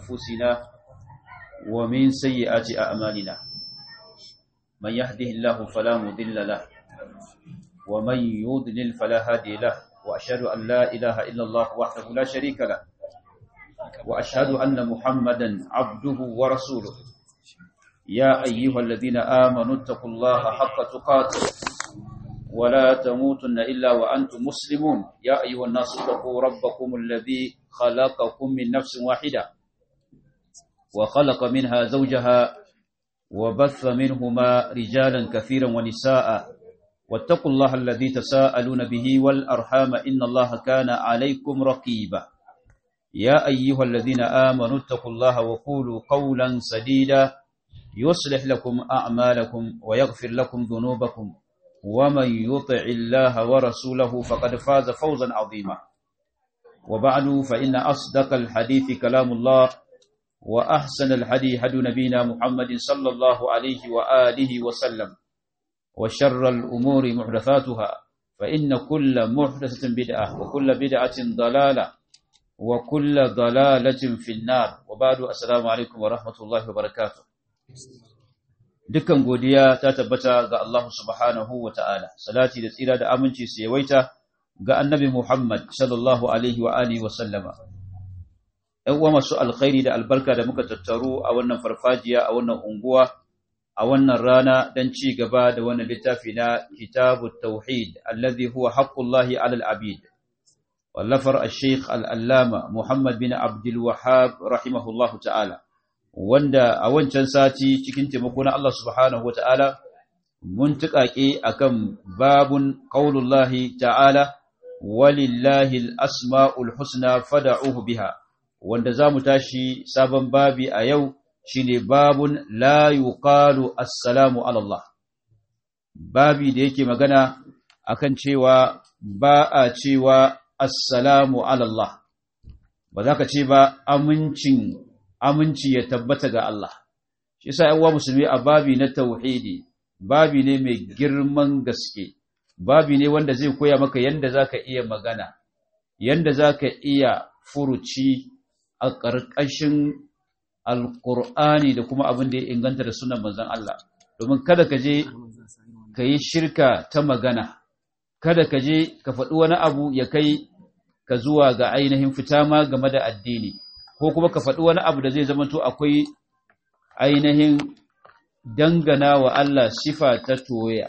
أنفسنا ومن سيئات أعمالنا من يهده الله فلا مضل له ومن يضلل فلا هادي له وأشهد أن لا إله إلا الله وحده لا شريك له وأشهد أن محمدا عبده ورسوله يا أيها الذين آمنوا اتقوا الله حق تقاته ولا تموتن إلا وأنتم مسلمون يا أيها الناس اتقوا ربكم الذي خلقكم من نفس واحدة وخلق منها زوجها وبث منهما رجالا كثيرا ونساء واتقوا الله الذي تساءلون به والأرحام إن الله كان عليكم رقيبا يا أيها الذين آمنوا اتقوا الله وقولوا قولا سديدا يصلح لكم أعمالكم ويغفر لكم ذنوبكم ومن يطع الله ورسوله فقد فاز فوزا عظيما وبعد فإن أصدق الحديث كلام الله وأحسن الحديث هدي نبينا محمد صلى الله عليه وآله وسلم وشر الأمور محدثاتها فإن كل محدثة بدعة وكل بدعة ضلالة وكل ضلالة في النار وبعد السلام عليكم ورحمة الله وبركاته dukkan godiya ta tabbata ga Allah subhanahu wa ta'ala, salati da tsira da aminci su yawaita ga annabi Muhammad sallallahu Alaihi wa Alihi wa sallama. ‘Yan uwa masu alkhairi da albarka da muka tattaru a wannan farfajiya a wannan unguwa, a wannan rana don ci gaba da wannan littafi na Kitabu Tauhid, allazi huwa haqqullahi alal abid. Wallafar al-Sheikh al'allama Muhammad bin Abdul Wahab rahimahullahu ta'ala. wanda a wancan sati cikin taimako na Allah subhanahu wata'ala mun tuƙaƙe akan babun qaulullahi ta'ala walillahi al-asma'ul husna fad'uhu biha wanda zamu tashi sabon babi a yau shine babun la yuqalu assalamu ala Allah babi da yake magana akan cewa ba a cewa assalamu ala Allah ba za ka ce ba amincin aminci ya tabbata ga Allah. Shi sa ‘yan musulmi a babi na tauhidi, babi ne mai girman gaske, babi ne wanda zai koya maka yadda za ka iya magana, yadda za ka iya furuci a ƙarƙashin Alƙur'ani da kuma abin da ya inganta da sunan manzan Allah. Domin kada ka je ka yi shirka ta magana, kada ka je ka faɗi wani abu ya kai ka zuwa ga ainihin fita ma game da addini. ko kuma ka faɗi wani abu da zai zamanto akwai ainihin dangana wa Allah sifa ta toya.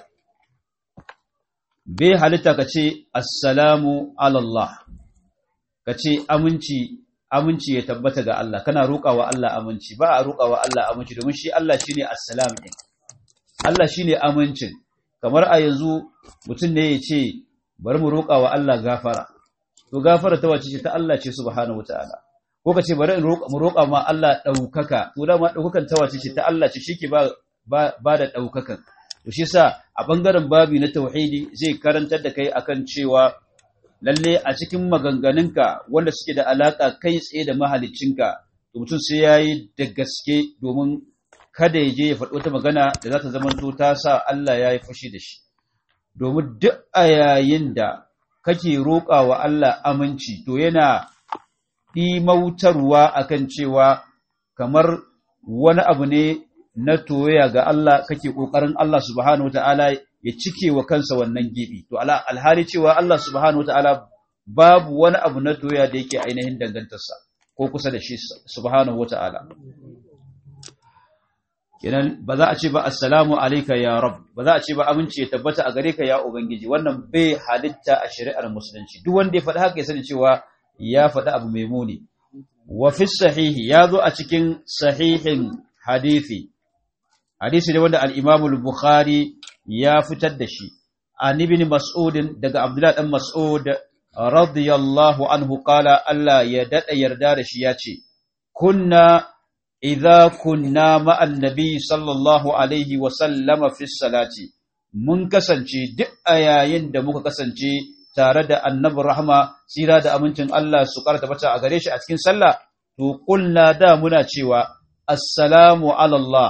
Bai halitta ka ce, Assalamu alallah, ka ce aminci, aminci ya tabbata ga Allah, kana roƙa wa Allah aminci, ba a roƙa wa Allah aminci domin shi Allah shi ne Assalam ɗin. Allah shi ne amincin, kamar a yanzu mutum ne ya ce, bari mu roƙa wa Allah gafara, to gafara ta wace ce ta Allah ce subhanahu wa ta'ala. ko ka ce bari mu roƙa ma Allah ɗaukaka to da ma ɗaukakan ta wace ce ta Allah ce shike ba ba da ɗaukakan to shi sa a ɓangaren babi na tauhidi zai karantar da kai akan cewa lalle a cikin maganganunka wanda suke da alaƙa kai tsaye da mahaliccinka to mutum sai yayi da gaske domin kada ya je ya faɗi wata magana da za ta zamanto ta sa Allah ya yi fushi da shi domin duk a yayin da kake roƙa wa Allah aminci to yana ɗimautarwa akan cewa kamar wani abu ne na toya ga Allah kake ƙoƙarin Allah subhanahu wata'ala ya cike wa kansa wannan gibi to alhali cewa Allah subhanahu wata'ala babu wani abu na toya da yake ainihin dangantarsa ko kusa da shi subhanahu wata'ala kenan ba za a ce ba assalamu alayka ya rab ba za a ce ba aminci ya tabbata a gare ka ya ubangiji wannan bai halitta a shari'ar musulunci duk wanda ya faɗi haka ya sani cewa ya faɗi abu mai muni. Wa fi sahihi ya zo a cikin sahihin hadithi, hadisi ne wanda al'imamul Bukhari ya fitar da shi, an ibn Mas'udin daga Abdullah ɗan Mas'ud radiyallahu anhu ƙala Allah ya daɗa yarda da shi ya ce, Kunna idza kunna ma'an nabi sallallahu alaihi wasallama fi salati, mun kasance duk a yayin da muka kasance tare da annabi rahama tsira da amincin Allah su karta bata a gare shi a cikin sallah to kulna da muna cewa assalamu ala Allah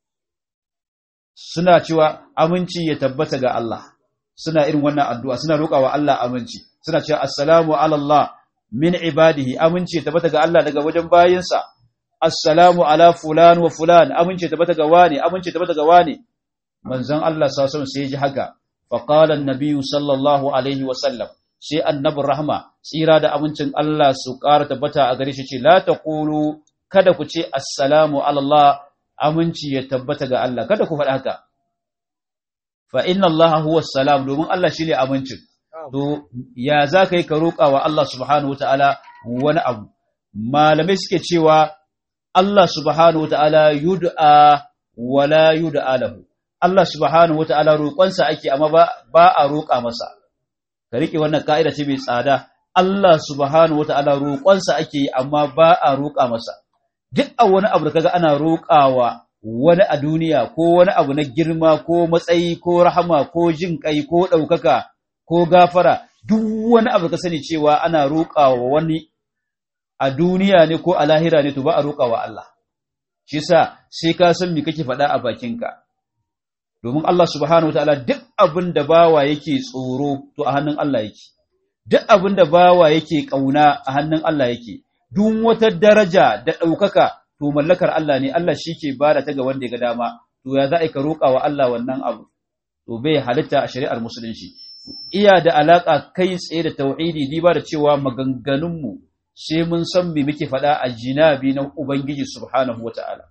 suna cewa aminci ya tabbata ga Allah suna irin wannan addu'a suna roƙawa Allah aminci suna cewa assalamu ala Allah min ibadihi aminci ya tabbata ga Allah daga wajen bayinsa assalamu ala fulan wa fulan amince tabbata ga wani amince tabbata ga wani manzon Allah sallallahu alaihi sai ji haka fa qala an-nabiy sallallahu alaihi wa sallam sai annabin rahma tsira da amincin Allah su ƙara tabbata a gare shi ce la taqulu kada ku ce assalamu ala Allah aminci ya tabbata ga Allah kada ku faɗa haka fa inna Allah huwa salam domin Allah shine amincin to ya za ka yi ka roƙa wa Allah subhanahu wataala wani abu malamai suke cewa Allah subhanahu wataala yud'a wala yud'a lahu Allah subhanahu wataala roƙonsa ake amma ba, ba a roƙa masa ka riƙe wannan ka'ida ce mai tsada Allah subhanahu wata'ala roƙonsa ake yi amma ba a roƙa masa duk a wani abu da kaga ana roƙawa wani a duniya ko wani abu na girma ko matsayi ko rahama ko jin kai ko ɗaukaka ko gafara duk wani abu ka sani cewa ana roƙawa wani a duniya ne ko a lahira ne to ba a roƙawa Allah shi sa sai ka san me kake faɗa a bakinka domin Allah subhanahu wataala duk abin da bawa yake tsoro to a hannun Allah yake duk abin da bawa yake kauna a hannun Allah yake duk wata daraja da ɗaukaka to mallakar Allah ne Allah shi ke bada ta ga wanda ya ga dama to ya za a ka roƙa wa Allah wannan abu to bai halitta a shari'ar musulunci iya da alaka kai tsaye da tauhidi diba da cewa maganganunmu sai mun san me muke faɗa a jinabi na ubangiji subhanahu wataala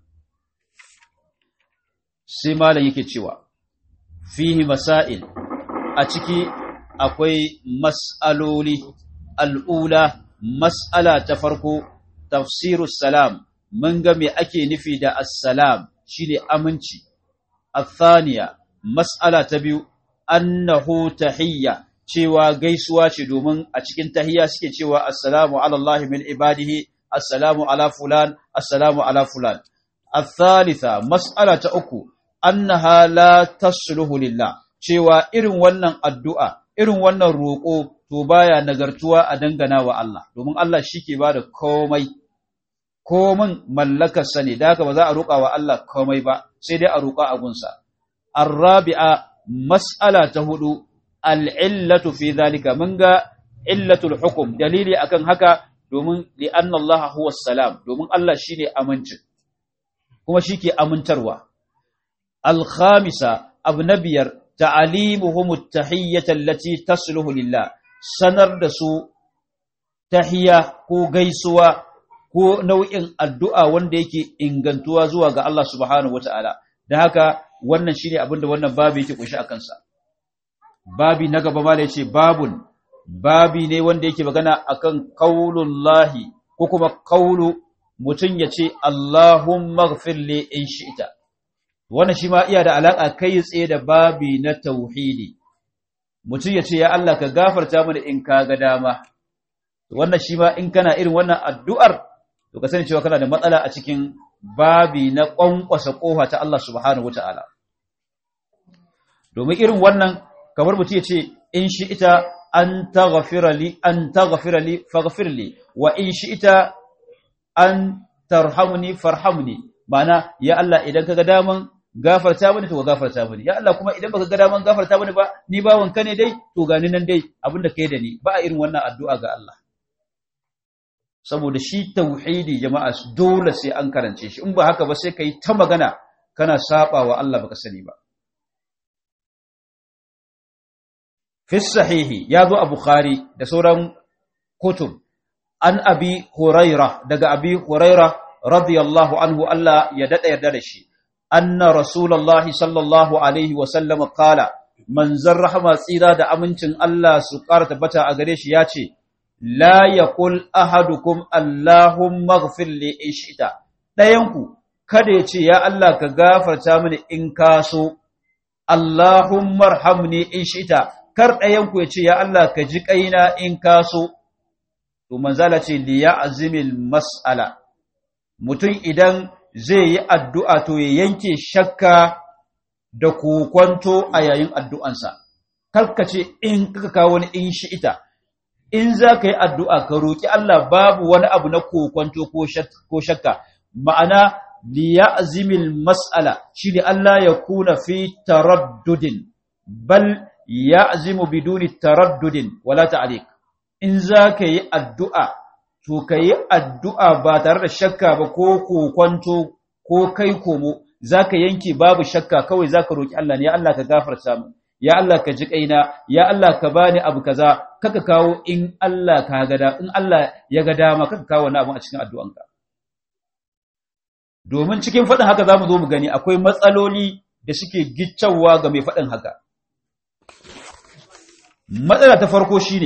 sai malam yake cewa fihi masail a ciki akwai mas'aloli al'ula mas'ala ta farko tafsiru salam mun ga me ake nufi da assalam shine aminci athaniya mas'ala ta biyu annahu tahiyya cewa gaisuwa ce domin a cikin tahiyya suke cewa assalamu ala Allah min ibadihi assalamu ala fulan assalamu ala fulan الثالثة مسألة أكو annaha la tasluhu lillah cewa irin wannan addu'a irin wannan roƙo to baya nagartuwa a dangana wa Allah domin Allah shike bada komai komin mallakar sa ne da haka ba za a roƙa wa Allah komai ba sai dai a roƙa a gunsa arabi'a mas'ala ta hudu al'illatu fi zalika mun ga illatul hukum dalili akan haka domin li anna Allah huwa salam domin Allah shine amincin kuma shike amintarwa الخامسة أبنبير تعليمهم التحية التي تصله لله sanar da su tahiya ko gaisuwa ko nau'in addu'a wanda yake ingantuwa zuwa ga Allah subhanahu wata'ala da haka wannan shine abin da wannan babu yake kunshi a kansa babi na gaba ma yace babun babi ne wanda yake magana akan qaulullahi ko kuma qaulu mutun yace Allahumma ighfir li in shi'ta wannan shi ma iya da alaƙa kai tsaye da babi na tauhidi mutum ya ce ya Allah ka gafarta mana in ka ga dama wannan shi ma in kana irin wannan addu'ar to ka sani cewa kana da matsala a cikin babi na ƙwanƙwasa ƙofa ta Allah subhanahu wata'ala domin irin wannan kamar mutum ya ce in shi ita an taghfira li an taghfira li faghfir li wa in shi ita an tarhamni farhamni ma'ana ya Allah idan kaga daman gafarta mini to gafarta mini ya Allah kuma idan baka ga daman gafarta mini ba ni bawon ka ne dai to gani nan dai abinda kai da ni ba a irin wannan addu'a ga Allah saboda shi tauhidi jama'a dole sai an karance shi in ba haka ba sai kai ta magana kana saba wa Allah baka sani ba fi sahihi ya zo a bukhari da sauran kutub an abi huraira daga abi huraira radiyallahu anhu Allah ya dada yarda da shi anna rasulullahi sallallahu alaihi wa sallam qala manzar rahama tsira da amincin Allah su ƙara tabbata a gare shi ya ce la yaqul ahadukum allahumma ighfir li ishita dayanku kada ya ce ya Allah ka gafarta mini in ka so allahumma arhamni in shita kar dayanku ya ce ya Allah ka ji kaina in ka so to manzala ce li ya'zimil mas'ala mutum idan zai yi addu'a to ya yanke shakka da kokwanto a yayin addu'ansa, karkace in kaka kawo wani in shi ita, in za ka yi addu'a ka roƙi Allah babu wani abu na kokwanto ko shakka, ma'ana liya azimil mas'ala shi ne Allah ya kuna fi taraddudin, bal ya azimu biduni taraddudin wala ta'alik. In za ka yi addu'a to ka yi addu'a ba tare da shakka ba ko kokwanto ko kai komo za ka yanke babu shakka kawai za ka roƙi Allah ne ya Allah ka gafarta mu ya Allah ka ji ƙaina ya Allah ka bani abu kaza kaka kawo in Allah ka gada in Allah ya ga dama kaka kawo wani abu a cikin addu'anka domin cikin faɗin haka za mu zo mu gani akwai matsaloli da suke giccawa ga mai faɗin haka matsala ta farko shine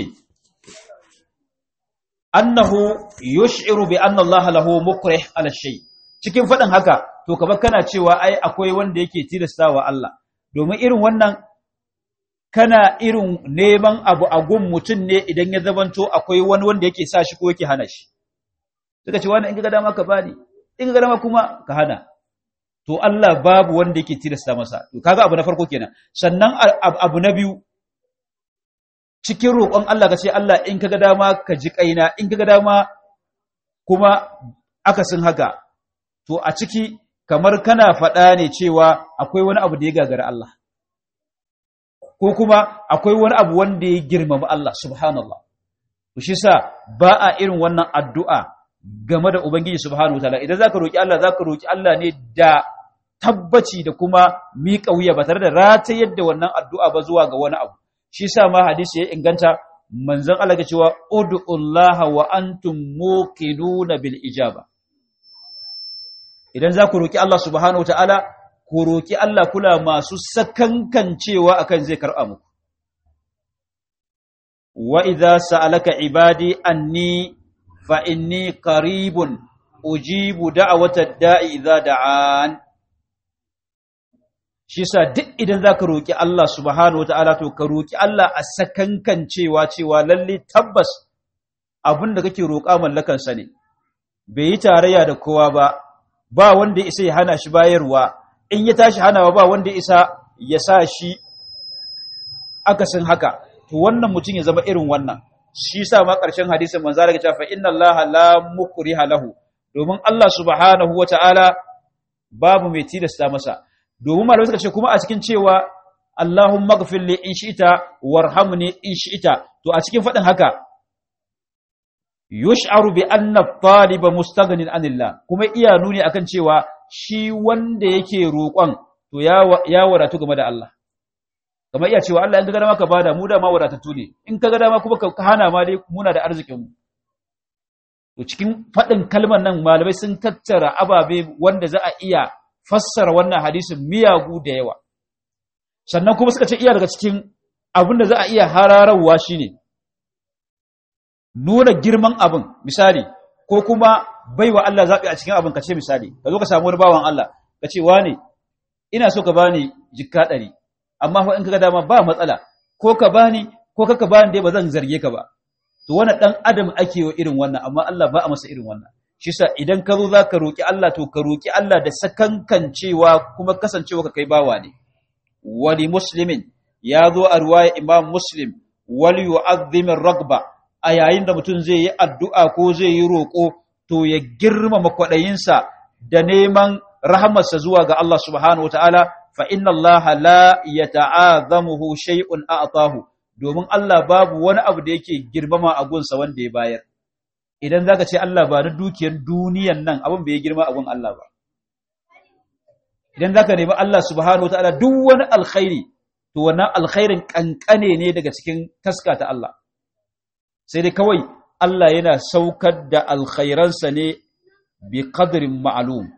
annahu yush'iru bi anna Allah lahu mukrih ala shay cikin fadin haka to kaba kana cewa ai akwai wanda yake tilastawa Allah domin irin wannan kana irin neman abu a gun mutum ne idan ya zabanto akwai wani wanda yake sa shi ko yake hana shi suka ce wani in ga dama ka bani in ga dama kuma ka hana to Allah babu wanda yake tilasta masa to kaga abu na farko kenan sannan abu na biyu cikin roƙon Allah ka ce Allah in kaga dama ka ji kaina in kaga dama kuma akasin haka to a ciki kamar kana faɗa ne cewa akwai wani abu da ya gagara Allah ko kuma akwai wani abu wanda ya girmama Allah subhanallah to shi sa ba a irin wannan addu'a game da ubangiji subhanahu wataala idan zaka roki Allah zaka roki Allah ne da tabbaci da kuma miƙa wuya ba tare da ratayar da wannan addu'a ba zuwa ga wani abu shi sa ma hadisi ya inganta manzon Allah ya cewa ud'ullaha wa antum muqinuna bil ijaba idan za ku roki Allah subhanahu wataala ku roki Allah kula masu sakankancewa akan zai karɓa muku wa idza sa'alaka ibadi anni fa inni qaribun ujibu da'wata da'i idza da'an shi sa duk idan zaka roki Allah subhanahu wataala to ka roki Allah a sakankancewa cewa lalle tabbas abin da kake roƙa mallakan sa ne bai yi tarayya da kowa ba ba wanda isa ya hana shi bayarwa in ya tashi hanawa ba wanda isa ya sa shi akasin haka to wannan mutum ya zama irin wannan shi sa ma ƙarshen hadisin manzo Allah ya ce fa inna Allah la mukriha lahu domin Allah subhanahu wataala babu mai tilasta masa domin malamai suka ce kuma a cikin cewa Allahumma ghfir li in shi'ta warhamni in shi'ta to a cikin fadin haka yush'aru bi anna taliba mustaghnin anillah kuma iya nuni akan cewa shi wanda yake roƙon to ya ya wadatu game da Allah kamar iya cewa Allah in ka ga dama ka bada mu da ma wadatattu ne in ka ga dama kuma ka hana ma dai muna da arzikin mu to cikin fadin kalmar nan malamai sun tattara ababe wanda za a iya fassara wannan hadisin miyagu da yawa sannan kuma suka ce iya daga cikin abin da za a iya hararwa shine nuna girman abin misali ko kuma baiwa Allah zaɓi a cikin abin ka ce misali ka zo ka samu wani bawan Allah ka ce wane ina so ka bani jikka ɗari amma fa in ka ga dama ba matsala ko ka bani ko ka bani dai ba zan zarge ka ba to wani ɗan adam ake wa irin wannan amma Allah ba a masa irin wannan shi sa idan ka zo za ka roƙi Allah to ka roƙi Allah da sakankancewa kuma kasancewa ka kai bawa ne wali muslimin ya zo a ruwaya imam muslim wali yu'azzimin ragba a yayin da mutum zai yi addu'a ko zai yi roƙo to ya girmama kwaɗayinsa da neman rahamarsa zuwa ga Allah subhanahu wa ta'ala fa inna Allah la ya ta'azamuhu shay'un a'tahu domin Allah babu wani abu da yake girmama a gunsa wanda ya bayar idan zaka ce Allah ba na dukiyar duniyan nan abin bai girma a gun Allah ba idan zaka nemi Allah subhanahu wa ta'ala duk wani alkhairi to wannan alkhairin kankane ne daga cikin taska ta Allah sai dai kawai Allah yana saukar da alkhairansa ne bi qadrin ma'lum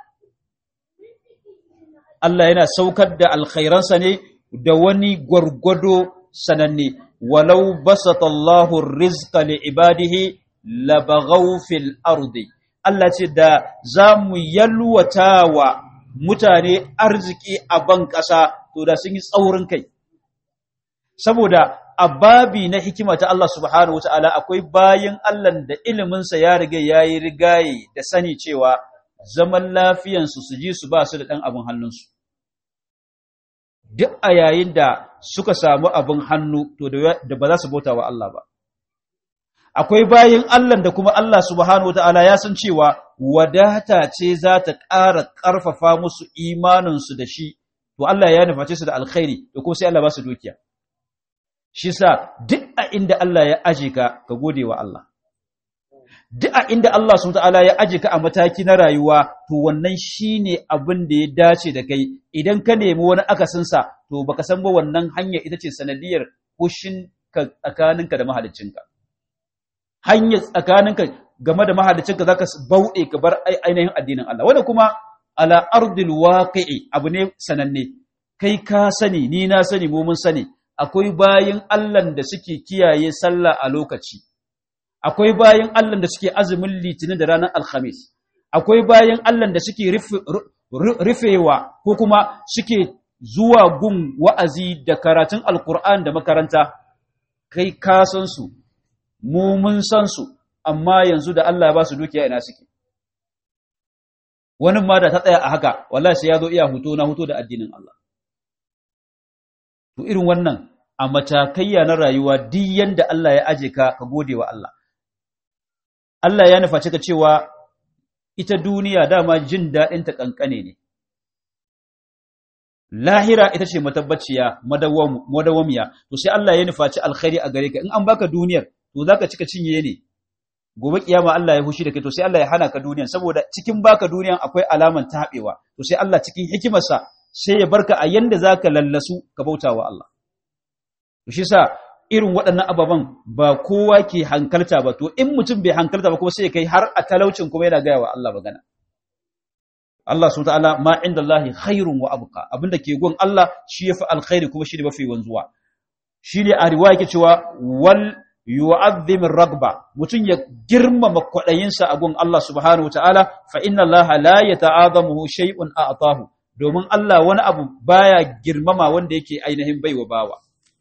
Allah yana saukar da alkhairansa ne da wani gwargwado sananne walau basata Allahu rizqa li ibadihi labaghaw fil ardi Allah ce da zamu yalwatawa mutane arziki a ban ƙasa to da sun yi tsaurin kai saboda a babi na hikima ta Allah subhanahu wata'ala akwai bayin Allah da iliminsa ya riga ya yi rigaye da sani cewa zaman lafiyansu su ji su ba su da ɗan abin hannunsu. Duk a yayin da suka samu abin hannu to da ba za su bauta wa Allah ba. Akwai bayin Allah da kuma Allah subhanahu wata'ala ya san cewa wadata ce za ta ƙara ƙarfafa musu imaninsu da shi, to Allah ya nuface su da alkhairi da kuma sai Allah ba su dukiya. shi sa duk a inda Allah ya aje ka ka gode wa Allah duk a inda Allah subhanahu ta'ala ya aje ka a mataki na rayuwa to wannan shine abin da ya dace da kai idan ka nemi wani akasin sa to baka san ba wannan hanya ita ce sanadiyar kushin ka tsakaninka da mahaliccinka hanya tsakaninka game da mahaliccinka zaka bauɗe ka bar ainihin addinin Allah wanda kuma ala ardil waqi'i abu ne sananne kai ka sani ni na sani mu mun sani akwai bayin Allah da suke kiyaye sallah a lokaci akwai bayan Allah da suke azumin litinin da ranar alhamis akwai bayan Allah da suke rufewa ko kuma suke zuwa gun wa'azi da karatun alkur'an da makaranta kai ka san su mu mun san su amma yanzu da Allah ba su dukiya ina suke wani ma da ta tsaya a haka wallahi sai ya zo iya huto na huto da addinin Allah to irin wannan a matakayya na rayuwa duk yanda Allah ya aje ka ka gode wa Allah Allah ya nufa ka cewa ita duniya dama jin daɗinta ƙanƙane ne. Lahira ita ce matabbaciya madawamiya, to sai Allah ya nufaci alkhairi a gare ka, in an baka duniyar, to za ka cika cinye ne, gobe kiyama Allah ya hushi da kai, to sai Allah ya hana ka duniyar, saboda cikin baka duniyar akwai alaman taɓewa, to sai Allah cikin hikimarsa sai ya barka a yanda za ka lallasu ka bauta wa Allah. To shi sa irin waɗannan ababen ba kowa ke hankalta ba to in mutum bai hankalta ba kuma sai kai har a talaucin kuma yana gaya wa Allah magana Allah subhanahu ta'ala ma inda Allah khairun wa abqa abinda ke gon Allah shi yafi alkhairi kuma shi ne mafi wanzuwa shi ne a riwaya yake cewa wal yu'azzim ragba mutum ya girmama kwaɗayinsa a gon Allah subhanahu ta'ala fa inna Allah la yata'azamuhu shay'un a'tahu domin Allah wani abu baya girmama wanda yake ainihin baiwa bawa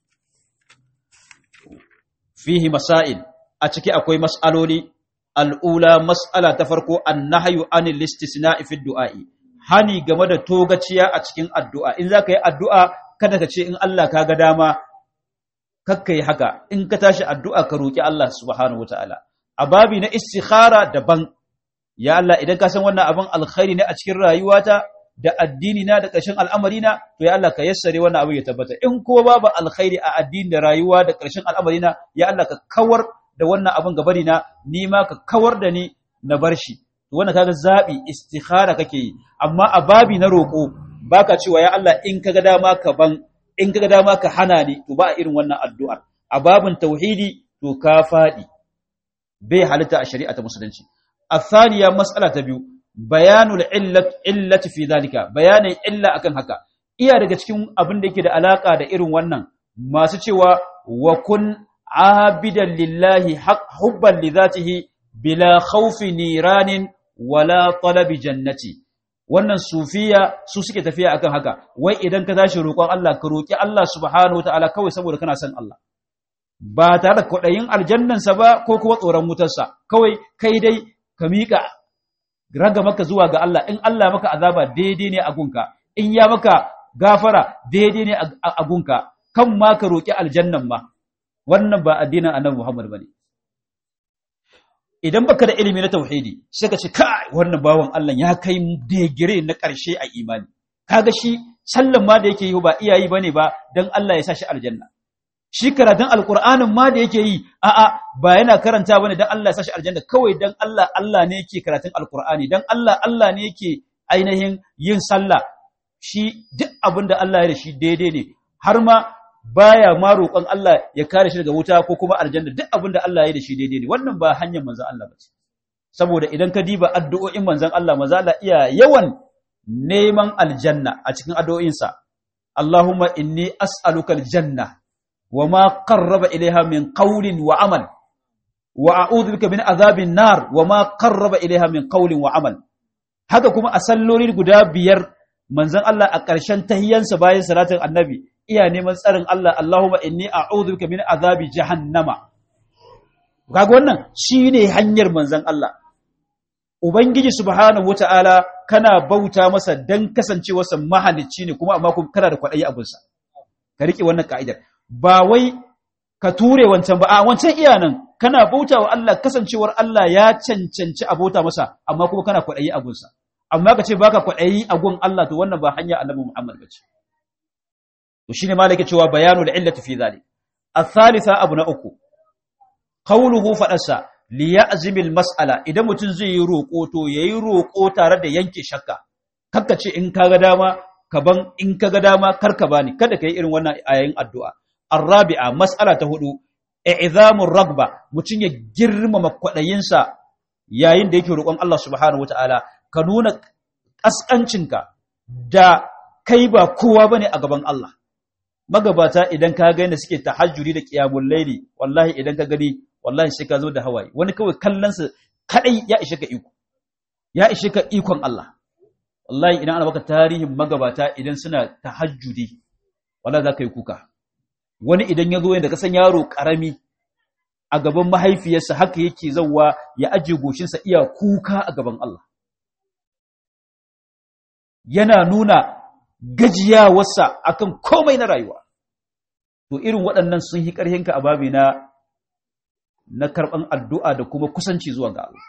fihi masail a ciki akwai mas'aloli al'ula mas'ala ta farko annahyu anil istisna'i fi du'a'i hani game da togaciya a cikin addu'a in zaka yi addu'a kada ka ce in Allah ka ga dama kakkai haka in ka tashi addu'a ka roki Allah subhanahu wataala a babi na istikhara daban ya Allah idan ka san wannan abin alkhairi ne a cikin rayuwata da addini na da ƙarshen al'amari na to ya Allah ka yassare wannan abu ya tabbata in ko babu alkhairi a addini da rayuwa da ƙarshen al'amari na ya Allah ka kawar da wannan abin gabari na ni ma ka kawar da ni na bar shi to wannan kaga zabi istikhara kake yi amma a babi na roƙo baka cewa ya Allah in kaga dama ka ban in kaga dama ka hana ni to ba irin wannan addu'ar a babin tauhidi to ka fadi bai halitta a shari'a ta musulunci الثانية مسألة تبيو بيان العلة علة في ذلك بيان إلا أكن هكا iya daga cikin abin da yake da alaka da irin wannan masu cewa wa kun abidan lillahi hubban li zatihi bila khawfi niranin wala talabi jannati wannan sufiya su suke tafiya akan haka wai idan ka tashi roƙon Allah ka roƙi Allah subhanahu wataala kawai saboda kana son Allah ba tare da kwaɗayin aljannansa ba ko kuma tsoron wutarsa kawai kai dai ka miƙa raga maka zuwa ga Allah in Allah maka azaba daidai ne a gunka in ya maka gafara daidai ne a gunka kan ma ka roƙi aljannan ma wannan ba addinin annabi Muhammad bane idan baka da ilimi na tauhidi sai ka ce kai wannan bawan Allah ya kai digire na ƙarshe a imani kaga shi sallan ma da yake yi ba iyayi bane ba dan Allah ya sa shi aljanna shi karatun alkur'anin ma da yake yi a'a ba yana karanta bane dan Allah ya sashi aljanna kawai dan Allah Allah ne yake karatun alkur'ani dan Allah Allah ne yake ainihin yin sallah shi duk abin da Allah ya da shi daidai ne har ma baya ma roƙon Allah ya kare shi daga wuta ko kuma aljanna duk abin da Allah ya da shi daidai ne wannan ba hanyar manzon Allah ba saboda idan ka diba addu'o'in manzon Allah manzon Allah iya yawan neman aljanna a cikin addu'o'insa Allahumma inni as'aluka aljanna وما قرب إليها من قول وعمل وأعوذ بك من عذاب النار وما قرب إليها من قول وعمل haka kuma a salloli guda biyar manzon Allah a ƙarshen tahiyyansa bayan salatin annabi iya neman tsarin Allah Allahumma inni a'udhu bika min azabi jahannama kaga wannan shine hanyar manzon Allah ubangiji subhanahu wataala kana bauta masa dan kasancewarsa mahalicci ne kuma amma kuma kana da kwadayi abunsa ka rike wannan ka'idar ba wai ka ture wancan ba a wancan iyanan kana bauta wa Allah kasancewar Allah ya cancanci a bauta masa amma kuma kana kwaɗayi a gunsa amma ka ce baka kwaɗayi a gun Allah to wannan ba hanya annabi Muhammad bace to shine malaka cewa bayanu da illati fi zalik الثالثة abu na uku qawluhu faɗarsa li ya'zimil mas'ala idan mutum zai yi roƙo to yayi roƙo tare da yanke shakka kakka ce in kaga dama kaban in kaga dama karka bani kada kai irin wannan ayayin addu'a arabi'a mas'ala ta hudu i'zamur ragba mutum ya girmama kwadayinsa yayin da yake roƙon Allah subhanahu wataala ka nuna kaskancinka da kai ba kowa bane a gaban Allah magabata idan ka ga yadda suke tahajjudi da qiyamul layli wallahi idan ka gani wallahi sai ka zo da hawaye wani kawai kallon sa kadai ya ishe ka iko ya ishe ka ikon Allah wallahi idan ana baka tarihin magabata idan suna tahajjudi wallahi za ka yi kuka wani idan ya zo yadda ka san yaro karami a gaban mahaifiyarsa haka yake zauwa ya ajiye goshinsa iya kuka a gaban Allah yana nuna gajiyawarsa akan komai na rayuwa to irin waɗannan sun yi ƙarhinka a babi na na karɓan addu'a da kuma kusanci zuwa ga Allah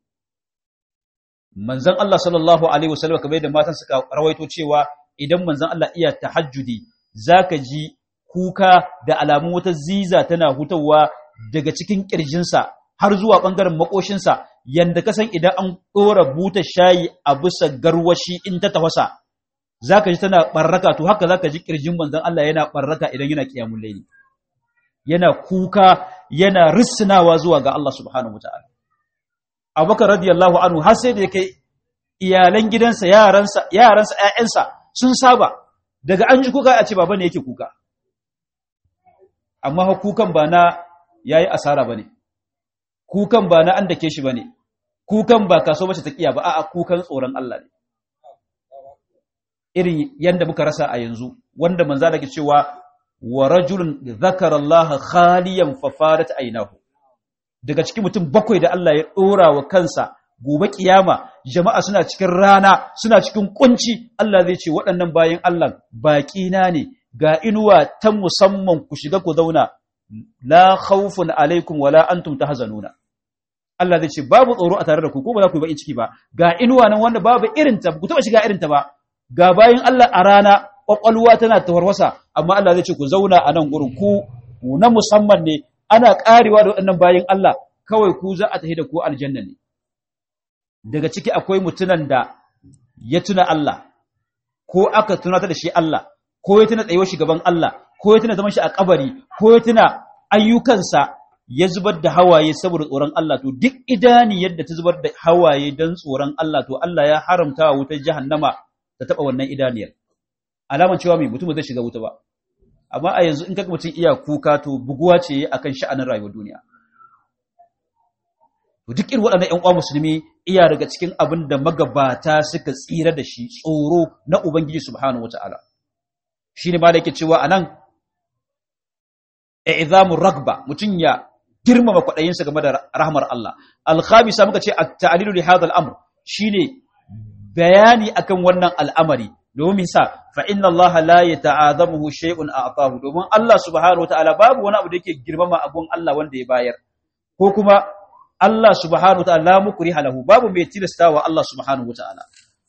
manzon Allah sallallahu alaihi wasallam kamar da matan suka rawaito cewa idan manzon Allah iya tahajjudi zaka ji kuka da alamun wata ziza tana hutawa daga cikin kirjinsa har zuwa bangaren makoshinsa yanda ka san idan an dora buta shayi a bisa garwashi in ta tafasa zaka ji tana barraka to haka zaka ji kirjin manzon Allah yana barraka idan yana kiyamul layli yana kuka yana risnawa zuwa ga Allah subhanahu wataala Abubakar radiyallahu anhu har sai da yake iyalan gidansa yaransa yaransa ƴaƴansa sun saba daga an ji kuka a ce baba ne yake kuka amma kukan ba na yayi asara bane kukan ba na an dake shi bane kukan ba kaso bace ta kiya ba a'a kukan tsoron Allah ne irin yanda muka rasa a yanzu wanda manzo da ke cewa wa rajulun zakara Allah khaliyan fa farat aynahu daga cikin mutum bakwai da Allah ya dora wa kansa gobe kiyama jama'a suna cikin rana suna cikin kunci Allah zai ce waɗannan bayin Allah baƙi na ne ga inuwa ta musamman ku shiga ku zauna la khawfun alaikum wala antum tahzanuna Allah zai ce babu tsoro a tare da ku ko ba za ku yi bakin ciki ba ga inuwa nan wanda babu irin ta ku taba shiga irin ta ba ga bayin Allah a rana kwakwalwa tana tawarwasa amma Allah zai ce ku zauna a nan gurin ku na musamman ne ana karewa da waɗannan bayin Allah kawai ku za a tafi da ku aljanna ne daga ciki akwai mutunan da ya tuna Allah ko aka tunata da shi Allah ko ya tuna tsayuwar shi gaban Allah ko ya tuna zaman shi a kabari ko ya tuna ayyukansa ya zubar da hawaye saboda tsoron Allah to duk idani yadda ta zubar da hawaye don tsoron Allah to Allah ya haramta wa wutar jahannama ta taba wannan idaniyar alaman cewa mai mutum zai shiga wuta ba amma a yanzu in kaga mutum iya kuka to buguwa ce akan sha'anin rayuwar duniya to duk irin waɗannan ƴan uwa musulmi iya daga cikin abin da magabata suka tsira da shi tsoro na ubangiji subhanahu wataala shine ma da yake cewa anan i'zamur ragba mutun ya girmama kwaɗayinsa game da rahmar Allah al-khamisa muka ce at-ta'lilu li hadha al-amr shine bayani akan wannan al'amari domin sa fa inna Allah la yata'azamuhu shay'un a'tahu domin Allah subhanahu wataala babu wani abu da yake girmama abun Allah wanda ya bayar ko kuma Allah subhanahu wataala la mukriha lahu babu mai tilastawa Allah subhanahu wataala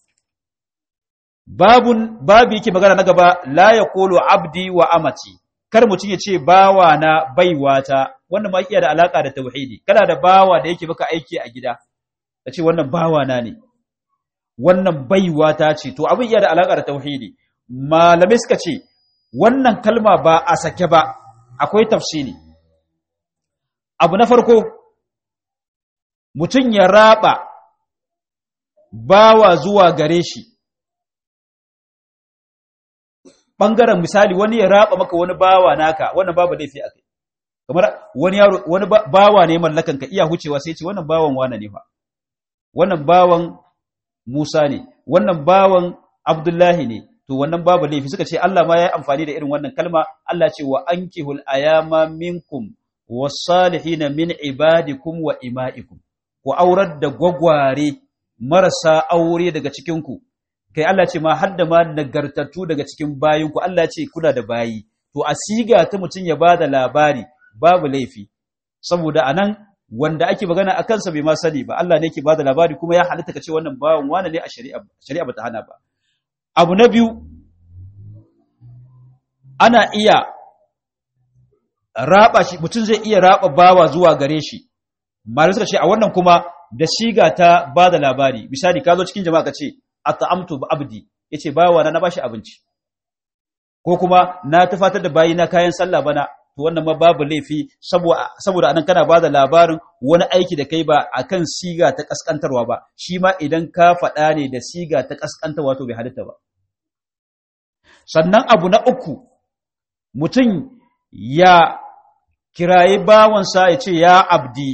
babun babu yake magana na gaba la yaqulu abdi wa amati kar mutum ya ce bawa na baiwata wannan ma iya da alaka da tauhidi kana da bawa da yake maka aiki a gida ka ce wannan bawa na ne wannan baiwata ce to abin iya da alaka da tauhidi malamai suka ce wannan kalma ba a sake ba akwai tafsiri abu na farko mutum ya raba bawa zuwa gare shi ɓangaren misali wani ya raba maka wani bawa naka wannan babu laifi a kai kamar wani yaro wani bawa ne mallakan ka iya hucewa sai ce wannan bawan wane ne fa wannan bawan Musa ne wannan bawan Abdullahi ne to wannan babu laifi suka ce Allah ma ya yi amfani da irin wannan kalma Allah ce wa ankihul ayama minkum was-salihin min ibadikum wa ima'ikum ku aurar da gwagware marasa aure daga cikin ku kai Allah ce ma har da ma nagartattu daga cikin bayinku Allah ce kuna da bayi to a siga ta mutum ya bada labari babu laifi saboda anan wanda ake magana a kansa bai ma sani ba Allah ne yake bada labari kuma ya halitta kace wannan bawan wani ne a shari'a shari'a bata hana ba abu na biyu ana iya raba shi mutum zai iya raba bawa zuwa gare shi malamai suka ce a wannan kuma da siga ta ba da labari misali ka zo cikin jama'a ka ce at'amtu bi abdi yace bawa na bashi abinci ko kuma na tafatar da bayi na kayan sallah bana to wannan ma babu laifi saboda saboda anan kana bada labarin wani aiki da kai ba akan siga ta kaskantarwa ba shi ma idan ka faɗa ne da siga ta kaskantarwa to bai halitta ba sannan abu na uku mutum ya kirayi bawansa ya ce ya abdi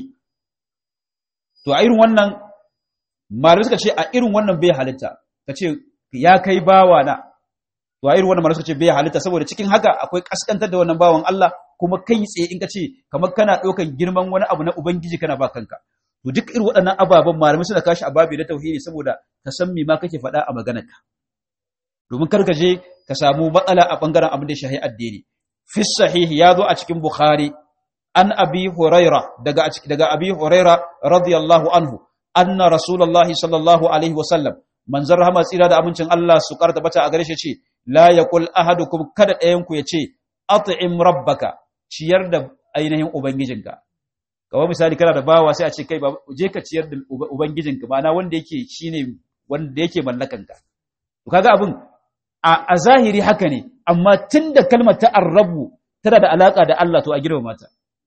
to a irin wannan malamai suka ce a irin wannan bai halitta ka ce ya kai bawa na to a irin wannan malamai suka ce bai halitta saboda cikin haka akwai kaskantar da wannan bawan Allah kuma kai tsaye in ka ce kamar kana ɗaukan girman wani abu na ubangiji kana ba kanka to duk irin waɗannan ababen malamai suna kashi a babi na tauhidi saboda ka san me ma kake faɗa a maganarka domin kar ka je ka samu matsala a bangaren abin da shahi addini fi sahihi ya zo a cikin bukhari an abi huraira daga daga abi huraira radiyallahu anhu anna rasulullahi sallallahu alaihi wasallam manzon rahama tsira da amincin Allah su karta bata a gare shi ce la yaqul ahadukum kada ɗayan ku yace at'im rabbaka ciyar da ainihin ubangijinka kawai misali kana da bawa sai a ce kai je ka ciyar da ubangijinka ma'ana wanda yake shine wanda yake mallakanka to kaga abin a zahiri haka ne amma tunda kalmar ta arrabu tana da alaka da Allah to a girma mata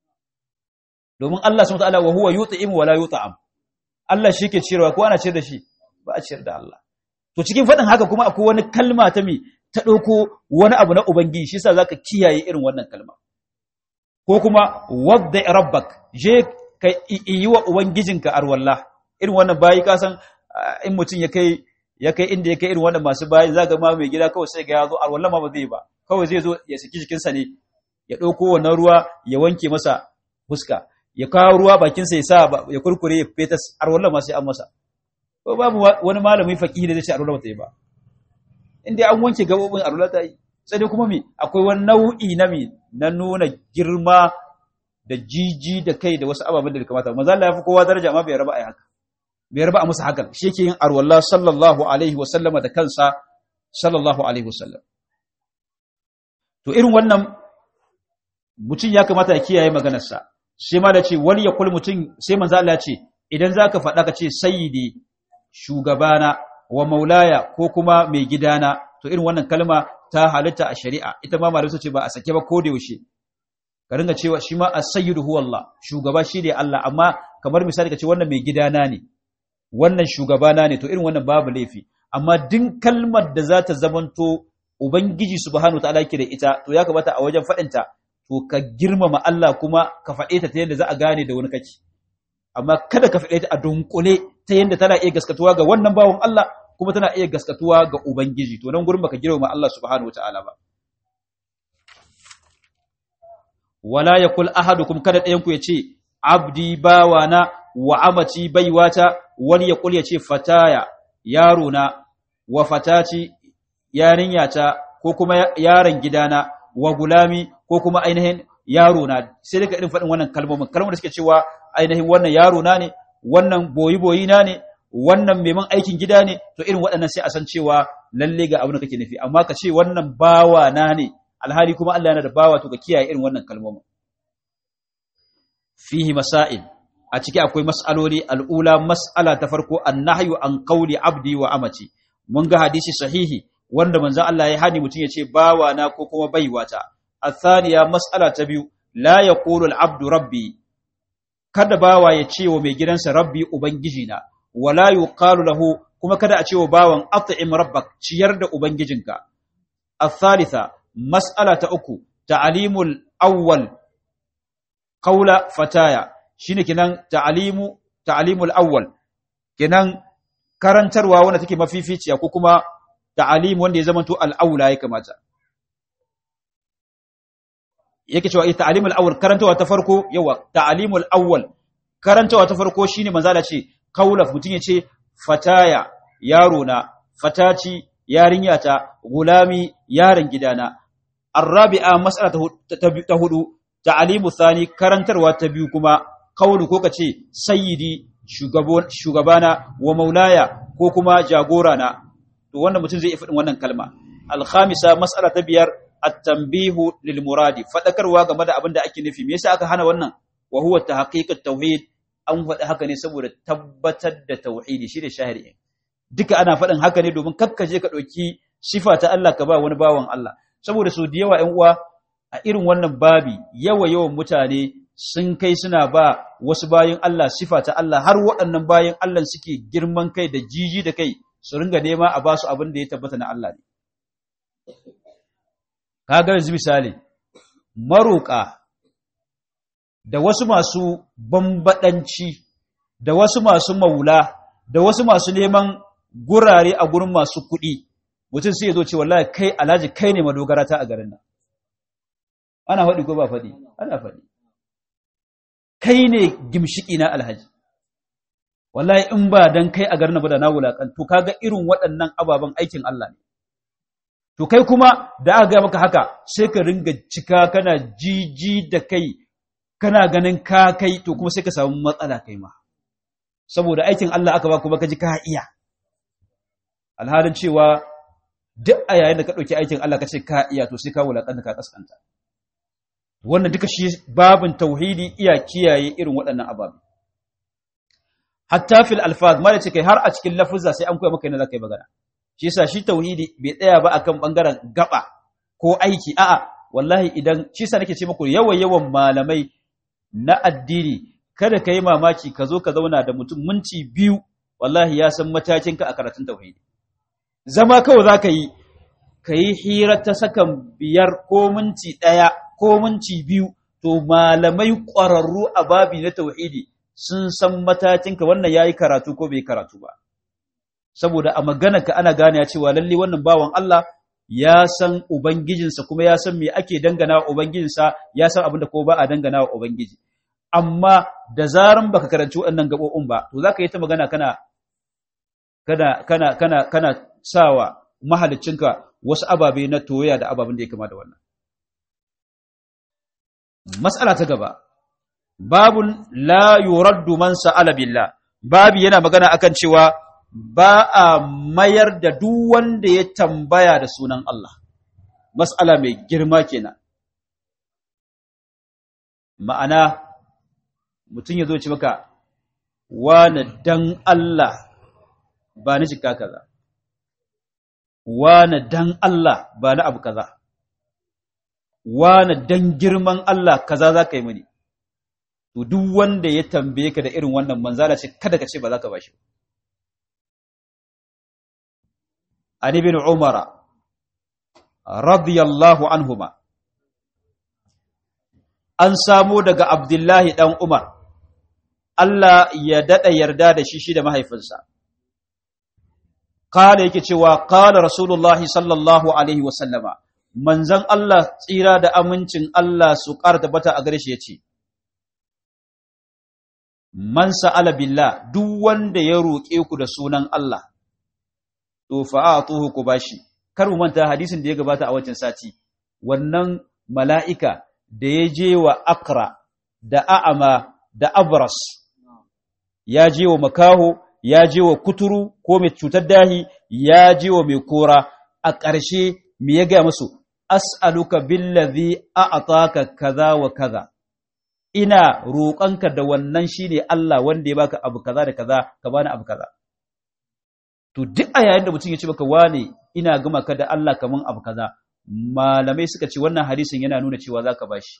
domin Allah subhanahu wa ta'ala wa huwa yut'imu wa la yut'am Allah shi ke ciyarwa ko ana ciyar da shi ba a ciyar da Allah to cikin faɗin haka kuma akwai wani kalma ta mi ta ɗauko wani abu na ubangiji shi yasa zaka kiyaye irin wannan kalma ko kuma wadda rabbak je ka yi wa ubangijinka arwallah irin wannan bayi ka san in mutum ya kai ya kai inda ya kai irin wannan masu bayi zaka ma mai gida kawai sai ga ya zo arwallah ma ba zai ba kawai zai zo ya saki jikinsa ne ya ɗauko wannan ruwa ya wanke masa fuska ya kawo ruwa bakinsa ya sa ya kurkure ya fetas arwallah ma sai an masa ko babu wani malami faqihi da zai ce arwallah ba ta yi ba inda an wanke gabobin arwallah ta yi sai dai kuma me akwai wani nau'i na me na nuna girma da jiji da kai da wasu ababen da bai kamata manzo Allah ya fi kowa daraja amma bai raba ai haka bai raba a musu hakan shi yake yin arwallah sallallahu alaihi wa sallama da kansa sallallahu alaihi wa sallam to irin wannan mutum ya kamata ya kiyaye maganarsa sai ma da ce wani ya kul mutum sai manzo Allah ya ce idan zaka faɗa ka ce sayyidi shugabana wa maulaya ko kuma mai gidana to irin wannan kalma ta halitta a shari'a ita ma malamai ce ba a sake ba ko da yaushe ka ringa cewa shi ma as-sayyidu huwa Allah shugaba shi ne Allah amma kamar misali ka ce wannan mai gidana ne wannan shugabana ne to irin wannan babu laifi amma din kalmar da za ta zamanto ubangiji subhanahu wataala yake da ita to ya kamata a wajen faɗinta to ka girmama Allah kuma ka faɗe ta ta yadda za a gane da wani kake amma kada ka faɗe ta a dunkule ta yadda tana iya gaskatuwa ga wannan bawon Allah kuma tana iya gaskatuwa ga Ubangiji to nan gurin baka girma Allah subhanahu wataala ba wala yakul ahadukum kada ɗayan ku yace abdi bawana wa amati baiwata wani yakul yace fataya yaro na wa fatati yarinyata ko kuma yaron gidana wa gulami ko kuma ainihin yaro na sai daga irin faɗin wannan kalmomin kalmomin da suke cewa ainihin wannan yaro na ne wannan boyi boyi na ne wannan meman aikin gida ne to irin waɗannan sai a san cewa lalle ga abin da kake nufi amma ka ce wannan bawa na ne alhali kuma Allah yana da bawa to ka kiyaye irin wannan kalmomin fihi masail a ciki akwai mas'aloli al'ula mas'ala ta farko annahyu an qawli abdi wa amati mun ga hadisi sahihi wanda manzon Allah ya hani mutum ya ce bawa na ko kuma baiwata athaniya mas'ala ta biyu la yaqulu al-abdu rabbi kada bawa ya ce wa mai gidansa rabbi ubangiji na wala yuqalu lahu kuma kada a ce wa bawan at'im rabbak ciyar da ubangijinka athalitha mas'ala ta uku ta'limul awwal qawla fataya shine kinan ta'limu ta'limul awwal kinan karantarwa wanda take mafificiya ko kuma ta'alim wanda ya zamanto al-aula ya kamata yake cewa ita ta'limul awwal karantawa ta farko yawa ta'limul awwal karantawa ta farko shine manzala ce kaulaf mutun yace fataya yaro na fataci yarinya ta gulami yaron gidana arabi'a mas'ala ta hudu ta'limu thani karantarwa ta biyu kuma kaulu ko kace sayyidi shugabana wa maulaya ko kuma jagora na to wannan mutum zai iya faɗin wannan kalma al-khamisa mas'ala ta biyar at-tanbihu lil muradi fadakarwa game da abin da ake nufi me yasa aka hana wannan wa huwa tahqiqut tauhid an faɗi haka ne saboda tabbatar da tauhidi shi da shahiri duka ana faɗin haka ne domin kakkaje ka ɗauki sifa ta Allah ka ba wani bawan Allah saboda so da yawa ƴan uwa a irin wannan babi yawa yawan mutane sun kai suna ba wasu bayin Allah sifa ta Allah har waɗannan bayin Allah suke girman kai da jiji da kai su ringa nema a basu abin da ya tabbata na Allah ne kaga yanzu misali maroƙa da wasu masu bambadanci da wasu masu maula da wasu masu neman gurare a gurin masu kuɗi mutum sai ya zo ce wallahi kai alhaji kai ne madogara ta a garin nan ana faɗi ko ba faɗi ana faɗi kai ne gimshiki na alhaji wallahi in ba dan kai a garin ba da na wulakan to kaga irin waɗannan ababen aikin Allah ne to kai kuma da aka ga maka haka sai ka ringa cika kana jiji da kai kana ganin ka kai to kuma sai ka samu matsala kai ma saboda aikin Allah aka ba kuma ka ji ka iya alhalin cewa duk a yayin da ka ɗauki aikin Allah ka ce ka iya to sai ka wulaƙanta ka kaskanta wannan duka shi babin tauhidi iya kiyaye irin waɗannan ababe hatta fil alfaz ma da ce kai har a cikin lafuzza sai an koya maka yana zaka yi magana shi yasa shi tauhidi bai tsaya ba akan bangaren gaba ko aiki a'a wallahi idan shi yasa nake ce muku yawan yawan malamai na addini kada ka yi mamaki ka zo ka zauna da mutum minti biyu wallahi ya san matakinka a karatun tauhidi zama kawai za ka yi ka yi hira ta sakan biyar ko minti ɗaya ko minti biyu to malamai ƙwararru a babi na tauhidi sun san matakinka wannan ya yi karatu ko bai karatu ba saboda a maganarka ana gane ya cewa lalle wannan bawan Allah ya san ubangijinsa kuma ya san me ake dangana wa ubangijinsa ya san abin da ko ba a dangana wa ubangiji amma da zaran baka karanci waɗannan gaɓoɓin ba to zaka yi ta magana kana kana kana kana kana sawa mahaliccinka wasu ababe na toya da ababen da ya kama da wannan mas'ala ta gaba babun la yuraddu man sa'ala billah babi yana magana akan cewa ba a mayar da duk wanda ya tambaya da sunan Allah mas'ala mai girma kenan ma'ana mutum ya zo ci maka wane dan Allah ba ni jika kaza wane dan Allah ba ni abu kaza wane dan girman Allah kaza za ka yi mini to duk wanda ya tambaye ka da irin wannan manzala ce kada ka ce ba za ka bashi an ibn umara radiyallahu anhuma an samo daga abdullahi dan umar Allah ya daɗa yarda da shi shi da mahaifinsa. Kala yake cewa, Kala Rasulullahi sallallahu Alaihi wasallama, manzan Allah tsira da amincin Allah su ƙara tabbata a gare shi ya ce, Man sa'ala billah duk wanda ya roƙe ku da sunan Allah, to fa'a tuhu ku bashi, kar mu manta hadisin da ya gabata a wancan sati, wannan mala'ika da ya je wa Akra da A'ama da Abras. ya je wa makaho, ya je wa kuturu ko mai cutar dahi, ya je wa mai kora, a ƙarshe me ya gaya musu, as'aluka billazi a'ataka kaza wa kaza. Ina roƙonka da wannan shine Allah wanda ya baka abu kaza da kaza, ka bani abu kaza. To duk a yayin da mutum ya ce baka wane ina gama ka da Allah kaman abu kaza, malamai suka ce wannan hadisin yana nuna cewa za ka bashi.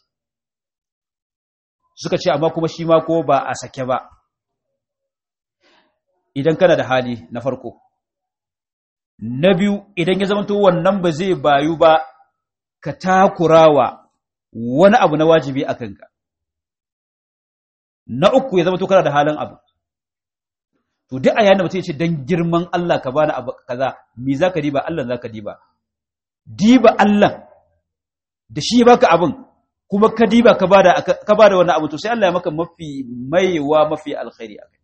Suka ce amma kuma shi ma ko ba a sake ba. idan kana da hali na farko na biyu idan ya zamanto wannan ba zai bayu ba ka takurawa wani abu na wajibi a kanka na uku ya zamanto kana da halin abu to duk a yana mutum ya ce don girman Allah ka bani abu kaza me za ka diba Allah za ka diba diba Allah da shi ya baka abin kuma ka diba ka bada ka bada wannan abu to sai Allah ya maka mafi maiwa mafi alkhairi a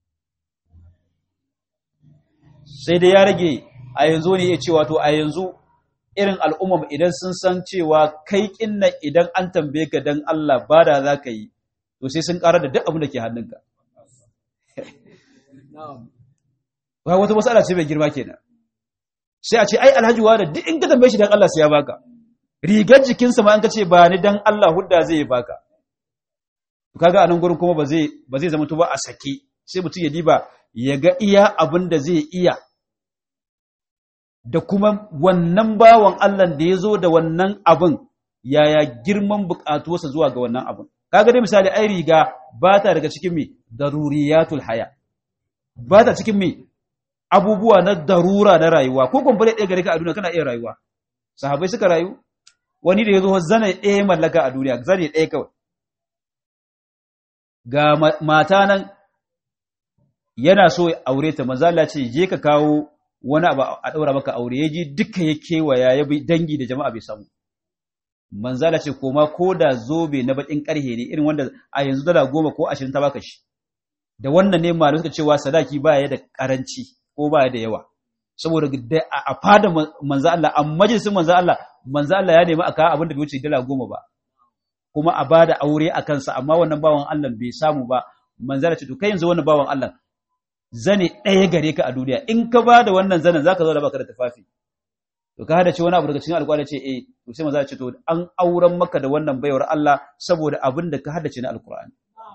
sai dai ya rage a yanzu ne ya cewa to a yanzu irin al'ummar idan sun san cewa kai kinna idan an tambaye ka dan Allah ba da za ka yi to sai sun ƙara da duk abin da ke hannunka ba wata matsala ce mai girma kenan sai a ce ai alhaji wa da duk in ka tambaye shi dan Allah sai ya baka rigar jikinsa ma an ka ce ba ni dan Allah hudda zai baka to kaga anan gurin kuma ba zai ba zai zama to ba a saki sai mutum ya diba ya ga iya abin da zai iya da kuma wannan bawan Allah da ya zo da wannan abin yaya girman buƙatuwarsa zuwa ga wannan abin kaga dai misali ai riga ba ta daga cikin me daruriyatul haya ba ta cikin me abubuwa na darura na rayuwa ko kumfule ɗaya gare ka a duniya kana iya rayuwa sahabai suka rayu wani da ya zo zane ɗaya mallaka a duniya zane ɗaya kawai ga mata nan yana so aure ta manzala ce je ka kawo wani abu a ɗaura maka aure ya ji duka ya kewaya ya bi dangi da jama'a bai samu manzala ce koma ko da zobe na baƙin ƙarhe ne irin wanda a yanzu dala goma ko ashirin ta baka shi da wannan ne malu suka cewa sadaki baya da ƙaranci ko baya da yawa saboda a fada manzo Allah a majalisin manzo Allah manzo Allah ya nemi a kawo abin da bai wuce dala goma ba kuma a bada aure a kansa amma wannan bawan Allah bai samu ba manzo Allah ce to kai yanzu wannan bawan Allah zane ɗaya gare ka a duniya in ka bada wannan zanen zaka zo da baka da tufafi to ka hada ce wani abu daga cikin alƙur'ani ce eh to sai manzo ce to an auren maka da wannan baiwar Allah saboda abin da ka hadace na alƙur'ani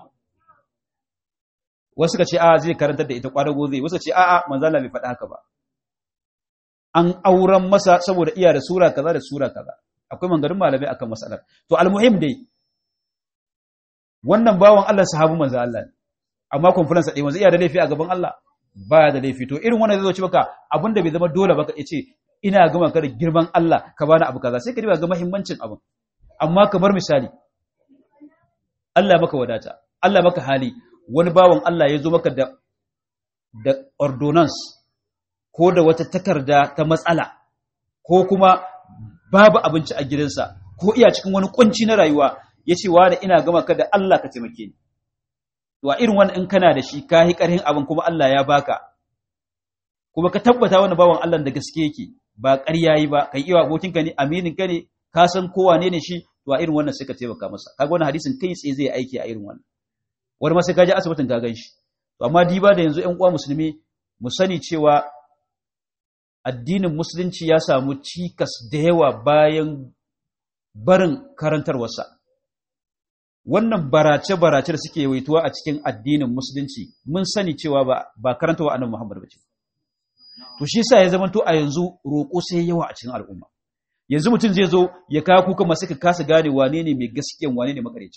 wasu ka ce a zai karantar da ita kwadago zai wasu ce a a manzo Allah bai faɗa haka ba an auren masa saboda iya da sura kaza da sura kaza akwai mangarin malamai akan masalar to almuhim dai wannan bawan Allah sahabu manzo Allah amma conference ɗaya manzo iya da laifi a gaban Allah baya da laifi to irin wannan zai zo ci maka abinda bai zama dole ba ka ce ina gama ka da girman Allah ka bani abu kaza sai ka riba ga muhimmancin abin amma kamar misali Allah maka wadata Allah maka hali wani bawan Allah ya zo maka da da ordonance ko da wata takarda ta matsala ko kuma babu abinci a gidansa ko iya cikin wani kunci na rayuwa ya ce wa da ina gama ka da Allah ka taimake ni wa irin wani in kana da shi ka yi ƙarhin abin kuma Allah ya baka kuma ka tabbata wani bawan Allah da gaske yake ba ƙarya yi ba kai iya abokinka ne aminin ka ne ka san kowa ne ne shi to a irin wannan sai ka taimaka masa kaga wannan hadisin kai tsaye zai aiki a irin wannan wani ma sai ka je asibitin ka gan shi to amma diba da yanzu ƴan uwa musulmi mu sani cewa addinin musulunci ya samu cikas da yawa bayan barin karantarwarsa wannan barace-barace da suke waituwa a cikin addinin musulunci mun sani cewa ba ba karantawa annabi Muhammad bace to shi yasa ya zama to a yanzu roƙo sai yawa a cikin al'umma yanzu mutum zai zo ya kawo kuka masu ka kasa gane wane ne mai gaskiyan wane ne makareci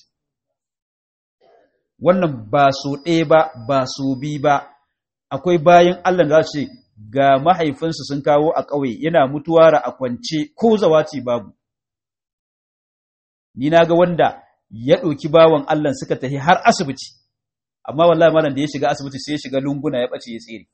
wannan ba so ɗaya ba ba so bi ba akwai bayan Allah da ce ga mahaifinsu sun kawo a ƙauye yana mutuwa ra a kwance ko zawaci babu ni na ga wanda ya ɗauki bawan Allah suka tafi har asibiti amma wallahi malam da ya shiga asibiti sai ya shiga lunguna ya ɓace ya tsere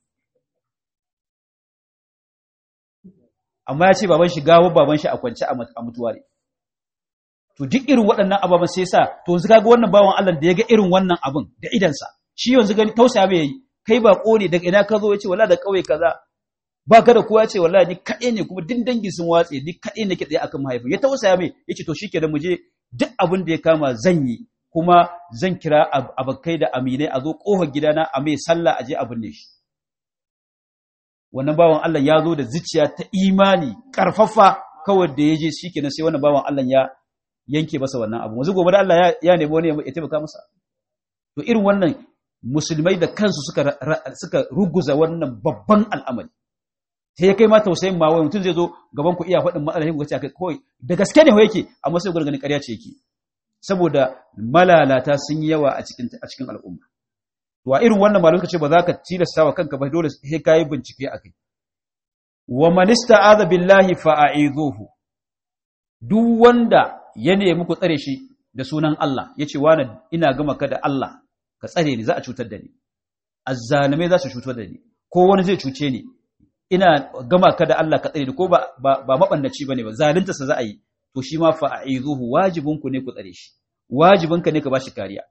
amma ya ce baban shi gawo baban shi a kwance a mutuwa ne to duk irin waɗannan ababen sai sa to yanzu kaga wannan bawan Allah da ya ga irin wannan abin da idansa shi yanzu gani tausaya mai yayi kai ba ne daga ina ka zo ya ce wallahi da kauye kaza ba ka da kowa ce wallahi ni kaɗai ne kuma din dangi sun watse ni kaɗai nake tsaye akan mahaifin ya tausaya mai ya ce to shikenan mu je duk abin da ya kama zan yi kuma zan kira abakai da aminai a zo ƙofar gidana a mai sallah a je a binne shi wannan bawan Allah ya zo da zuciya ta imani karfafa kawai da ya je shikenan sai wannan bawan Allah ya yanke masa wannan abu wanzu gobe da Allah ya nemi wani ya taimaka masa to irin wannan musulmai da kansu suka suka ruguza wannan babban al'amari sai ya kai ma tausayin ma wai mutum zai zo gaban ku iya faɗin matsalar ku ce kai kawai da gaske ne yake amma sai gurgani ƙarya ce yake saboda malalata sun yi yawa a cikin a cikin al'umma to a irin wannan malamai ce ba za ka tilasta wa kanka ba dole sai ka yi bincike a kai wa man ista'adha billahi fa'idhuhu duk wanda ya nemi ku tsare shi da sunan Allah yace wani ina gama ka da Allah ka tsare ni za a cutar da ni azzalimai za su cutar da ni ko wani zai cuce ni ina gama ka da Allah ka tsare ni ko ba ba, ba mabannaci bane ba zalunta sa za a yi to shi ma fa aizuhu wajibin ku ne ku tsare shi wajibinka ne ka bashi kariya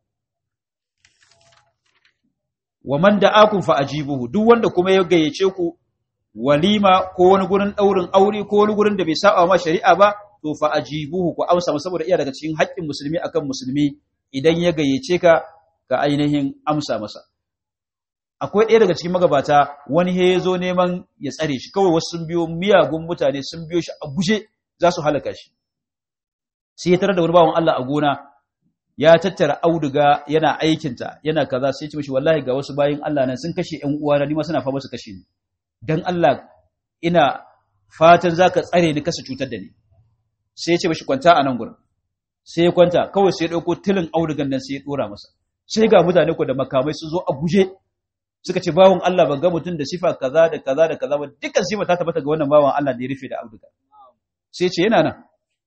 wa man da'akum fa ajibuhu duk wanda kuma ya gayyace ku walima ko wani gurin daurin aure ko wani gurin da bai saba ma shari'a ba to fa ajibuhu ku amsa masa saboda iya daga cikin haƙƙin musulmi akan musulmi idan ya gayyace ka ga ainihin amsa masa akwai ɗaya daga cikin magabata wani ya zo neman ya tsare shi kawai wasu sun biyo miyagun mutane sun biyo shi a guje za su halaka shi sai ya tarar da wani bawan Allah a gona ya tattara auduga yana aikinta yana kaza sai ya ce mishi wallahi ga wasu bayin Allah nan sun kashe ƴan uwana ni ma suna fama su kashe ni dan Allah ina fatan zaka tsare ni kasa cutar da ni sai ya ce mishi kwanta a nan gurin sai ya kwanta kawai sai ya dauko tilin audugan nan sai ya dora masa sai ga mutane ko da makamai sun zo a guje suka ce bawon Allah ban ga mutum da sifa kaza da kaza da kaza ba dukkan sifa ta tabbata ga wannan bawon Allah da ya rufe da auduga sai ce yana nan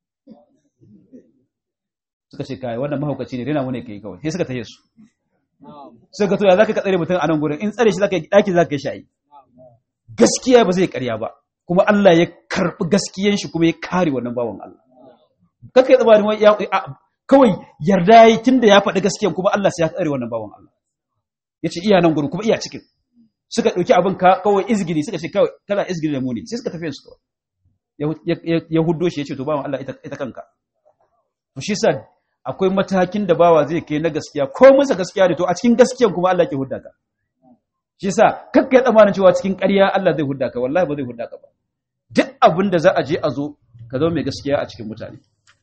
suka ce kai wannan mahaukaci ne rena mu ne kai kawai sai suka taye su suka to ya zaka tsare mutum a nan gurin in tsare shi zaka yi daki zaka yi shi gaskiya ba zai karya ba kuma Allah ya karbi gaskiyan shi kuma ya kare wannan bawon Allah kaka yi tsabarin ya kawai yarda yi tunda ya faɗi gaskiyan kuma Allah sai ya tsare wannan bawon Allah yace iya nan gurin kuma iya cikin suka dauki abin ka kawai izgili suka ce kawai kana izgili da mu ne sai suka tafi su kawai ya huddo shi yace to bawon Allah ita ita kanka to shi sa akwai matakin da bawa zai kai na gaskiya ko masa gaskiya ne to a cikin gaskiyan kuma Allah ke hudda ka shi sa kakkai tsamanin cewa cikin ƙarya Allah zai hudda ka wallahi ba zai hudda ka ba duk abin da za a je a zo ka zama mai gaskiya a cikin mutane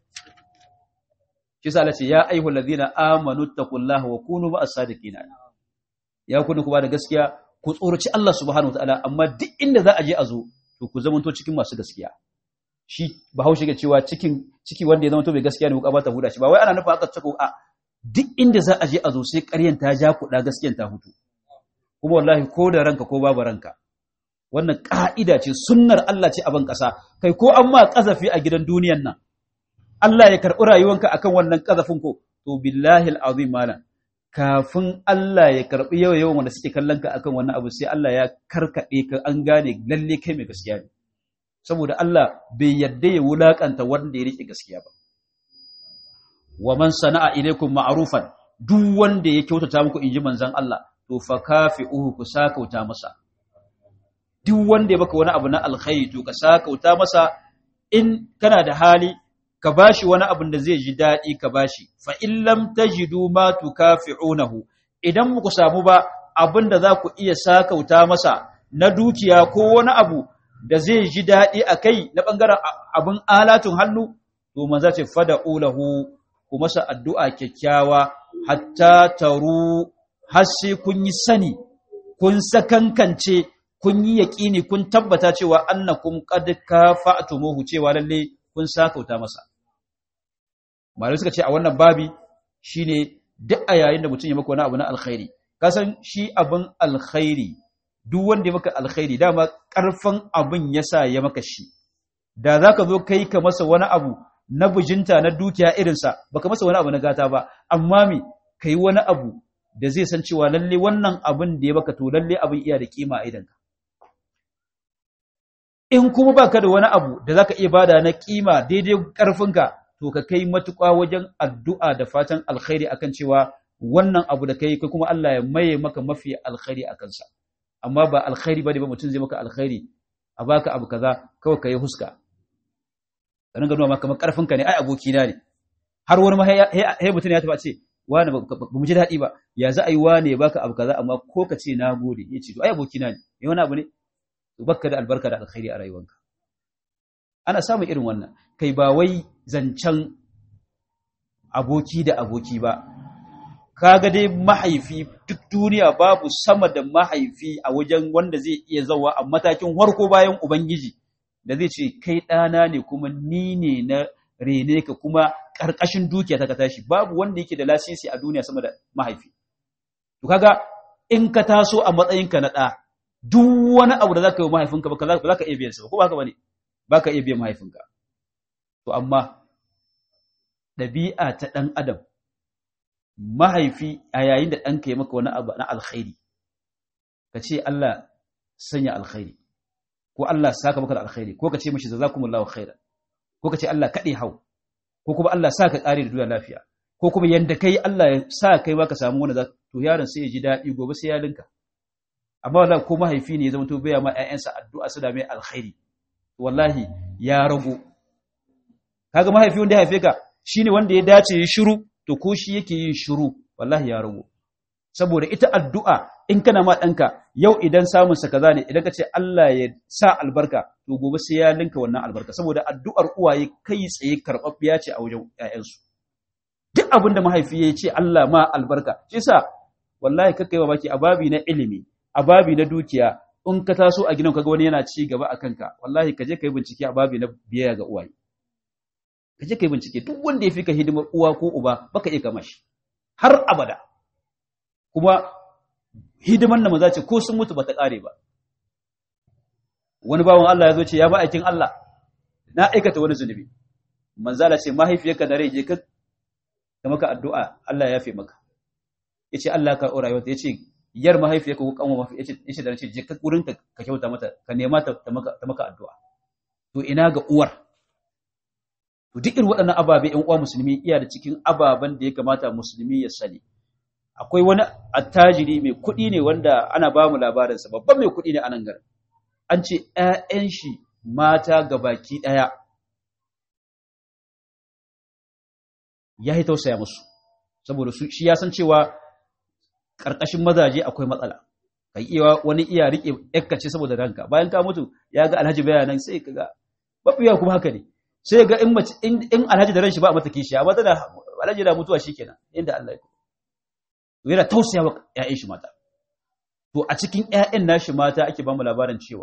shi sa Allah ce ya ayyuhal ladina amanu taqullaha wa kunu ma'as sadiqin ya kunu ku ba da gaskiya ku tsoraci Allah subhanahu wataala amma duk inda za a je a zo to ku zamanto cikin masu gaskiya shi bahaushe ke cewa cikin ciki wanda ya zama to mai gaskiya ne wuka ba ta huda shi ba wai ana nufa aka tsako a duk inda za a je a zo sai ƙaryan ta ja kuɗa gaskiyan ta hutu kuma wallahi ko da ranka ko babu ranka wannan ka'ida ce sunnar Allah ce a ban ƙasa kai ko an ma ƙazafi a gidan duniyan nan Allah ya karɓi rayuwanka akan wannan ƙazafin ko to billahi al'azim malam kafin Allah ya karɓi yawa yawan wanda suke kallon ka akan wannan abu sai Allah ya karkaɗe ka an gane lalle kai mai gaskiya ne saboda Allah bai yadda ya wulakanta wanda ya rike gaskiya ba wa man sana'a ilaykum ma'rufan duk wanda ya kyautata muku inji manzon Allah to fa kafi'uhu ku sakauta masa duk wanda ya baka wani abu na alkhairi to ka sakauta masa in kana da hali ka bashi wani abu da zai ji dadi ka bashi fa in lam tajidu ma tukafi'unahu idan muku samu ba abin da za ku iya sakauta masa na dukiya ko wani abu da zai ji daɗi a kai na ɓangaren abin alatun hannu, to manza ce fada ulahu ku masa addu'a kyakkyawa, hatta taru har sai kun yi sani, kun sakankance, kun yi yaƙini, kun tabbata cewa annakum qad kafa'tumuhu cewa lalle kun sakauta masa. Malai suka ce a wannan babi shine duk a yayin da mutum ya maka wani abu na alkhairi, kasan shi abin alkhairi duk wanda ya maka alkhairi dama ƙarfin abin ya sa ya maka shi da za ka zo kai ka masa wani abu na bujinta na dukiya irinsa baka masa wani abu na gata ba amma me ka yi wani abu da zai san cewa lalle wannan abin da ya baka to lalle abin iya da kima a idanka in kuma baka da wani abu da zaka iya bada na kima daidai ƙarfinka to ka kai matuƙa wajen addu'a da fatan alkhairi akan cewa wannan abu da kai kai kuma Allah ya maye maka mafi alkhairi a kansa amma ba alkhairi bane ba mutum zai maka alkhairi a baka abu kaza kawai kai huska dan ga nuna maka kamar karfin ka ne ai aboki na ne har wani ma hey mutum ya taba ce wani ba mu ji dadi ba ya za a yi wani ya baka abu kaza amma ko ka ce nagode ya ce to ai aboki na ne eh wani abu ne to baka da albarka da alkhairi a rayuwanka ana samun irin wannan kai ba wai zancen aboki da aboki ba kaga dai mahaifi duk duniya babu sama da mahaifi a wajen wanda zai iya zawa a matakin warko bayan ubangiji da zai ce kai ɗana ne kuma ni ne na rene ka kuma ƙarƙashin dukiya ta ka tashi babu wanda yake da lasisi a duniya sama da mahaifi to kaga in ka taso a matsayinka na ɗa duk wani abu da zaka yi mahaifinka ba za ka iya biyan sa ko ba haka bane ba ka iya biyan mahaifinka to amma ɗabi'a ta ɗan adam mahaifi a yayin da ɗanka ya maka wani abu na alkhairi ka ce Allah sanya alkhairi ko Allah saka maka da alkhairi ko ka ce mishi jazakumullahu khairan ko ka ce Allah kaɗe hau ko kuma Allah sa ka ƙare da duniya lafiya ko kuma yanda kai Allah ya sa kai ma ka samu wani za to yaron sai ya ji daɗi gobe sai ya linka amma wallahi ko mahaifi ne ya zama to baya ma ƴaƴansa addu'a su da mai alkhairi wallahi ya rago kaga mahaifi wanda ya haife ka shine wanda ya dace ya shiru to ko shi yake yin shiru wallahi ya rago saboda ita addu'a in kana ma ɗanka yau idan samun sa kaza ne idan ka ce Allah ya sa albarka to gobe sai ya linka wannan albarka saboda addu'ar uwaye kai tsaye karɓaɓɓiya ce a wajen ƴaƴansu duk abin da mahaifi ya ce Allah ma albarka shi yasa wallahi kakkai wa baki a babi na ilimi a babi na dukiya in ka taso a gidan kaga wani yana ci gaba a kanka wallahi ka je ka yi bincike a babi na biyayya ga uwaye ka je ka yi bincike duk wanda ya fi ka hidimar uwa ko uba baka iya kama shi har abada kuma hidiman da maza ce ko sun mutu bata kare ba wani bawan Allah ya zo ce ya ba aikin Allah na aikata wani zunubi manzala ce mahaifiyarka da rai je ka da maka addu'a Allah ya yafe maka yace Allah ka ora yau yace yar mahaifiyarka ko kanwa mafi yace yace da ce je ka gurin ka ka kyauta mata ka nema ta ta maka ta maka addu'a to ina ga uwar to duk irin waɗannan ababe ƴan uwa musulmi iya da cikin ababen da ya kamata musulmi ya sani akwai wani attajiri mai kuɗi ne wanda ana ba mu labarinsa babban mai kuɗi ne a nan garin an ce ‘ya'yan shi mata ga baki ɗaya ya yi tausaya musu saboda shi ya san cewa ƙarƙashin mazaje akwai matsala kai iya wani iya riƙe ƴakkace saboda ranka bayan ka mutu ya ga alhaji bayanan sai ka ga mafiya kuma haka ne sai ga in mace in alhaji da ran shi ba a mata kishi amma tana alhaji da mutuwa shikenan inda Allah ya yana tausaya wa ƴaƴan shi mata to a cikin ƴaƴan nashi mata ake ba mu labarin cewa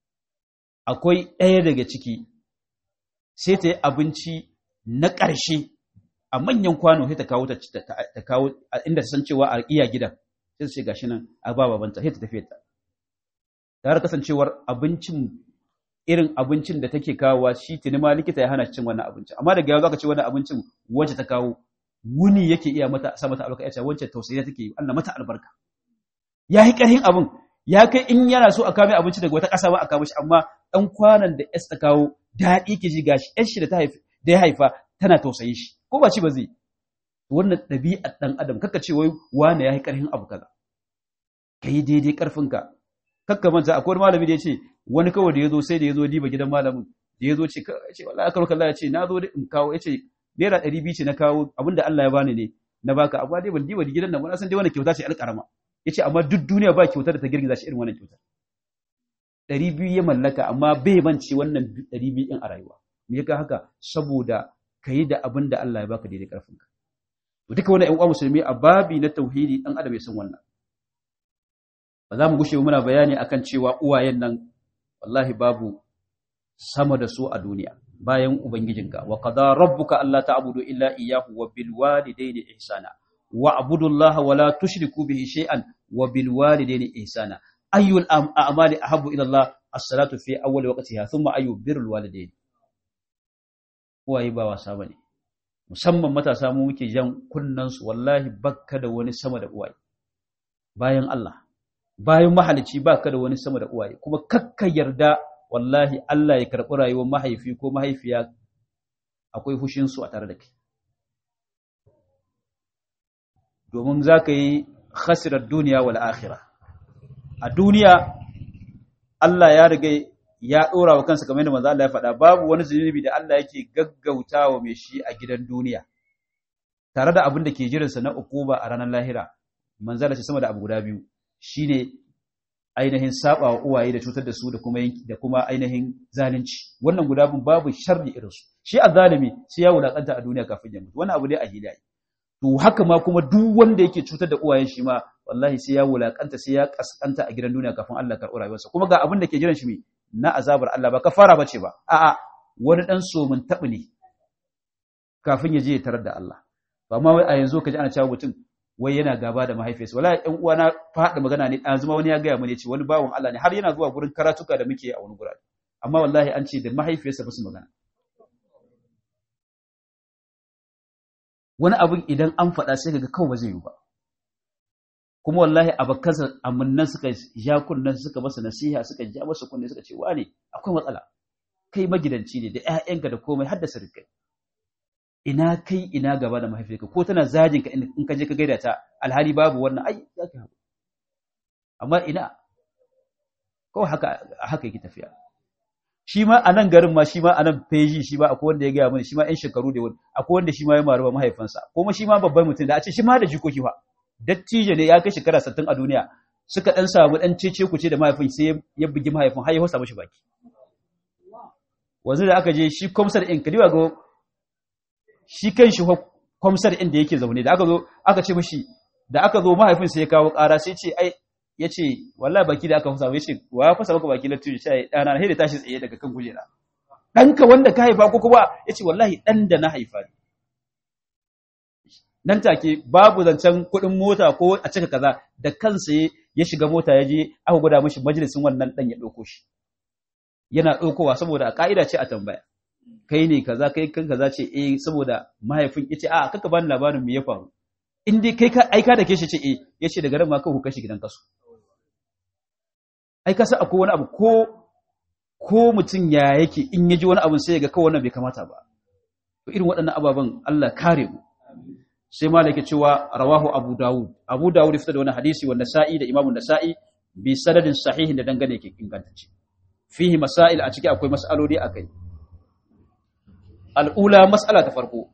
akwai ɗaya daga ciki sai ta yi abinci na ƙarshe a manyan kwano sai ta kawo ta kawo inda ta san cewa a iya gidan sai ta ce gashi nan a ba babanta sai ta tafi ta tare kasancewar abincin irin abincin da take kawowa shi tuni ma likita ya hana cin wannan abincin amma daga yau zaka ce wannan abincin wacce ta kawo wuni yake iya mata sa mata albarka ya ce wacce tausayi take yi Allah mata albarka yayi karhin abin ya kai in yana so a kame abinci daga wata ƙasa ba a kama shi amma ɗan kwanan da S ta kawo daɗi ki ji gashi ƴan shi da ta haifa da ya haifa tana tausayin shi ko ba ci ba zai wannan ɗabi'ar ɗan adam kaka ce wai wane ya yi ƙarfin abu kaza ka yi daidai ƙarfinka kakka manta akwai wani malami da ya ce wani kawai da ya zo sai da ya zo diba gidan malamin da ya zo ce ce wallahi aka roƙa ya ce na zo in kawo ya ce naira ɗari biyu ce na kawo abinda Allah ya bani ne na baka amma dai ban diba gidan nan ba na san dai wannan kyauta ce alƙarama ya ce amma duk duniya ba kyautar da ta girgiza shi irin wannan kyautar ɗari biyu ya mallaka amma bai mance wannan ɗari biyu ɗin a rayuwa me ya haka saboda ka yi da abin da Allah ya baka daidai ƙarfinka to duka wani ƴan uwa musulmi a babi na tauhidi ɗan adam ya san wannan ba za mu gushe muna bayani akan cewa uwayen nan wallahi babu sama da su a duniya bayan ubangijinka wa qada rabbuka alla ta'budu illa iyyahu wa bil walidayni ihsana wa abudullaha wa la tushriku bihi shay'an wa bil walidayni ihsana ayyul a'mali ahabbu ila Allah as-salatu fi awwal waqtiha thumma ayyu birrul walidayni uwaye ba wasa bane musamman matasa mu muke jan kunnan su wallahi bakka da wani sama da uwaye bayan Allah bayan mahalici baka da wani sama da uwaye kuma kakka yarda wallahi Allah ya karɓi rayuwar mahaifi ko mahaifiya akwai fushin su a tare da kai domin za ka yi khasirar duniya wal akhirah a duniya Allah ya riga ya ɗora wa kansa kamar yadda manzo Allah ya faɗa babu wani zunubi da Allah yake gaggautawa mai shi a gidan duniya tare da abin da ke jiransa na ukuba a ranar lahira manzo Allah sama da abu guda biyu shine ainihin saba wa uwaye da cutar da su da kuma da kuma ainihin zalunci wannan guda bin babu sharri irin su shi azzalimi sai ya wulakanta a duniya kafin ya mutu wannan abu ne a hidaya to haka ma kuma duk wanda yake cutar da uwayen shi ma wallahi sai ya wulakanta sai ya kaskanta a gidan duniya kafin Allah karɓi rayuwarsa kuma ga abin da ke jiran shi na azabar Allah ba kafara bace ba a'a wani dan somin tabi ne kafin ya je ya tarar da Allah amma wai a yanzu kaji ana cewa mutum wai yana gaba da mahaifiyarsa wallahi ɗan uwa na faɗa magana ne ɗan zuma wani ya gaya mani ce wani bawan Allah ne har yana zuwa gurin karatuka da muke a wani gurare amma wallahi an ce da mahaifiyarsa ba su magana wani abin idan an faɗa sai kaga kawai ba zai yi ba kuma wallahi abakansa amunnan suka ja kunnan suka masa nasiha suka ja masa kunne suka ce wane akwai matsala kai magidanci ne da ƴaƴanka da komai har da sirkai ina kai ina gaba da mahaifiyarka ko tana zajin ka in ka je ka gaida ta alhali babu wannan ai za ka haɗu amma ina ko haka haka yake tafiya shi ma a nan garin ma shi ma a nan feji shi ma akwai wanda ya gaya mani shi ma ƴan shekaru da wani akwai wanda shi ma ya maru mahaifansa kuma shi ma babban mutum da a ce shi ma da jikoki fa dattijo ne ya kai shekara 60 a duniya suka dan samu dan cece ku ce da mahaifin sai ya bugi mahaifin har ya hosa mishi baki wanzu da aka je shi komsar in kadiwa ga shi kan shi kwamsar inda yake zaune da aka zo aka ce mishi da aka zo mahaifin sai ya kawo ƙara sai ce ai ya ce wallahi baki da aka fasa ya ce wa ya fasa maka baki na tuji sai ɗana na da tashi tsaye daga kan kujera ɗanka wanda ka haifa ko kuma ya ce wallahi ɗan da na haifa ne nan take babu zancen kuɗin mota ko a cika kaza da kansa ya shiga mota ya je aka gwada mishi majalisin wannan ɗan ya ɗauko shi yana ɗaukowa saboda a ƙa'ida ce a tambaya kai ne kaza kai kan kaza ce eh saboda mahaifin yace a kaka bani labarin me ya faru in dai kai ka aika da ke shi ce eh yace daga ran ma ka kashi gidan kasu ai ka san akwai wani abu ko ko mutum ya yake in ya ji wani abu sai ya ga kawai wannan bai kamata ba to irin waɗannan ababen Allah kare mu sai malaka cewa rawahu abu dawud abu dawud ya fitar da wani hadisi wanda sa'i da imamu nasa'i bi sanadin sahihin da dangane ke ingantacce fihi masail a ciki akwai mas'aloli akai al'ula mas'ala ta farko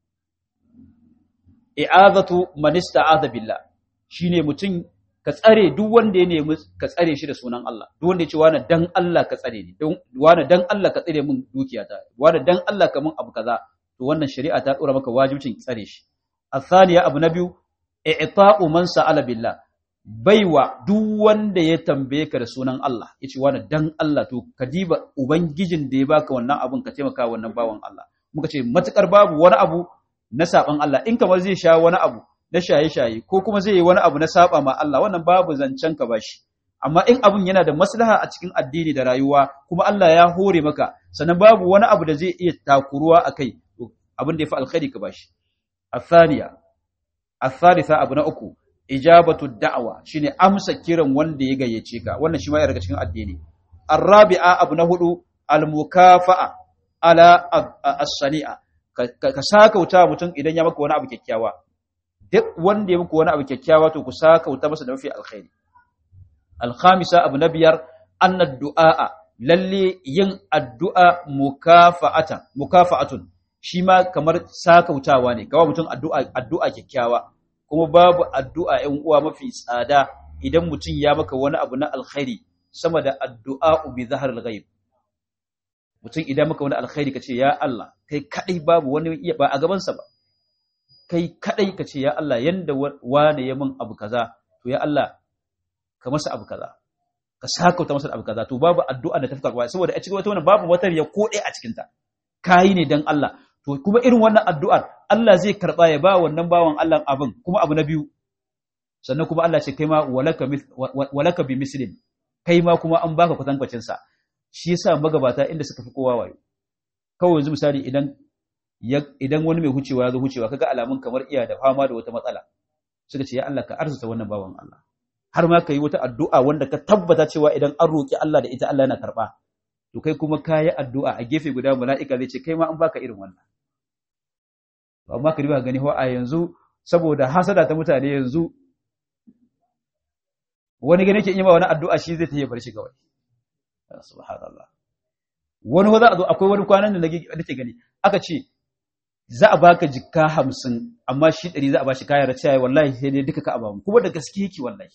i'azatu man ista'adha billah shine mutum ka tsare duk wanda ya nemi ka tsare shi da sunan Allah duk wanda ya ce wani dan Allah ka tsare ni wani dan Allah ka tsare min dukiyata wani dan Allah ka min abu kaza to wannan shari'a ta dora maka wajibcin tsare shi athaniya abu na biyu i'ta'u man sa'ala billah baiwa duk wanda ya tambaye ka da sunan Allah yace wani dan Allah to ka diba ubangijin da ya baka wannan abun ka taimaka wannan bawan Allah muka ce matukar babu wani abu na saban Allah in kamar zai sha wani abu na shaye-shaye ko kuma zai yi wani abu na saba ma Allah wannan babu zancen ka bashi amma in abun yana da maslaha a cikin addini da rayuwa kuma Allah ya hore maka sannan babu wani abu da zai iya takuruwa akai to abin da ya fi alkhairi ka bashi athaniya athalitha abu na uku ijabatu da'wa shine amsa kiran wanda ya gayyace ka wannan shi ma ya daga cikin addini arabi'a abu na hudu almukafa'a ala as-sani'a ka sakauta mutum idan ya maka wani abu kyakkyawa duk wanda ya muku wani abu kyakkyawa to ku sakauta masa da mafi alkhairi alkhamisa abu na biyar anna du'a lalle yin addu'a mukafa'atan mukafa'atun shi ma kamar sakautawa ne kawai mutum addu'a addu'a kyakkyawa kuma babu addu'a ‘yan uwa mafi tsada idan mutum ya maka wani abu na alkhairi sama da addu'a bi zahar ghaib mutum idan maka wani alkhairi ka ce ya Allah kai kadai babu wani iya ba a gabansa ba kai kadai ka ce ya Allah yanda wane ya min abu kaza to ya Allah ka masa abu kaza ka sakauta masa abu kaza to babu addu'a da ta fi karɓa saboda a cikin wata wannan babu wata ya ko ɗaya a cikin ta kayi ne dan Allah to kuma irin wannan addu'ar Allah zai karɓa ya ba wannan bawan Allah abin kuma abu na biyu sannan kuma Allah ce kai ma walaka bi mislin kai ma kuma an baka kwatankwacin sa shi yasa magabata inda suka fi kowa wayo kawai yanzu misali idan idan wani mai hucewa ya zo hucewa kaga alamun kamar iya da fama da wata matsala suka ce ya Allah ka arzuta wannan bawan Allah har ma ka yi wata addu'a wanda ka tabbata cewa idan an roƙi Allah da ita Allah yana karɓa to kai kuma ka yi addu'a a gefe guda mala'ika zai ce kai ma an baka irin wannan amma ka riba gani a yanzu saboda hasada ta mutane yanzu wani gani ke yi ma wani addu'a shi zai ta yi farshi kawai subhanallah wani za a zo akwai wani kwanan da nake gani aka ce za a baka jikka hamsin amma shi ɗari za a bashi kayan raciya wallahi sai dai duka ka abamu kuma da gaske yake wallahi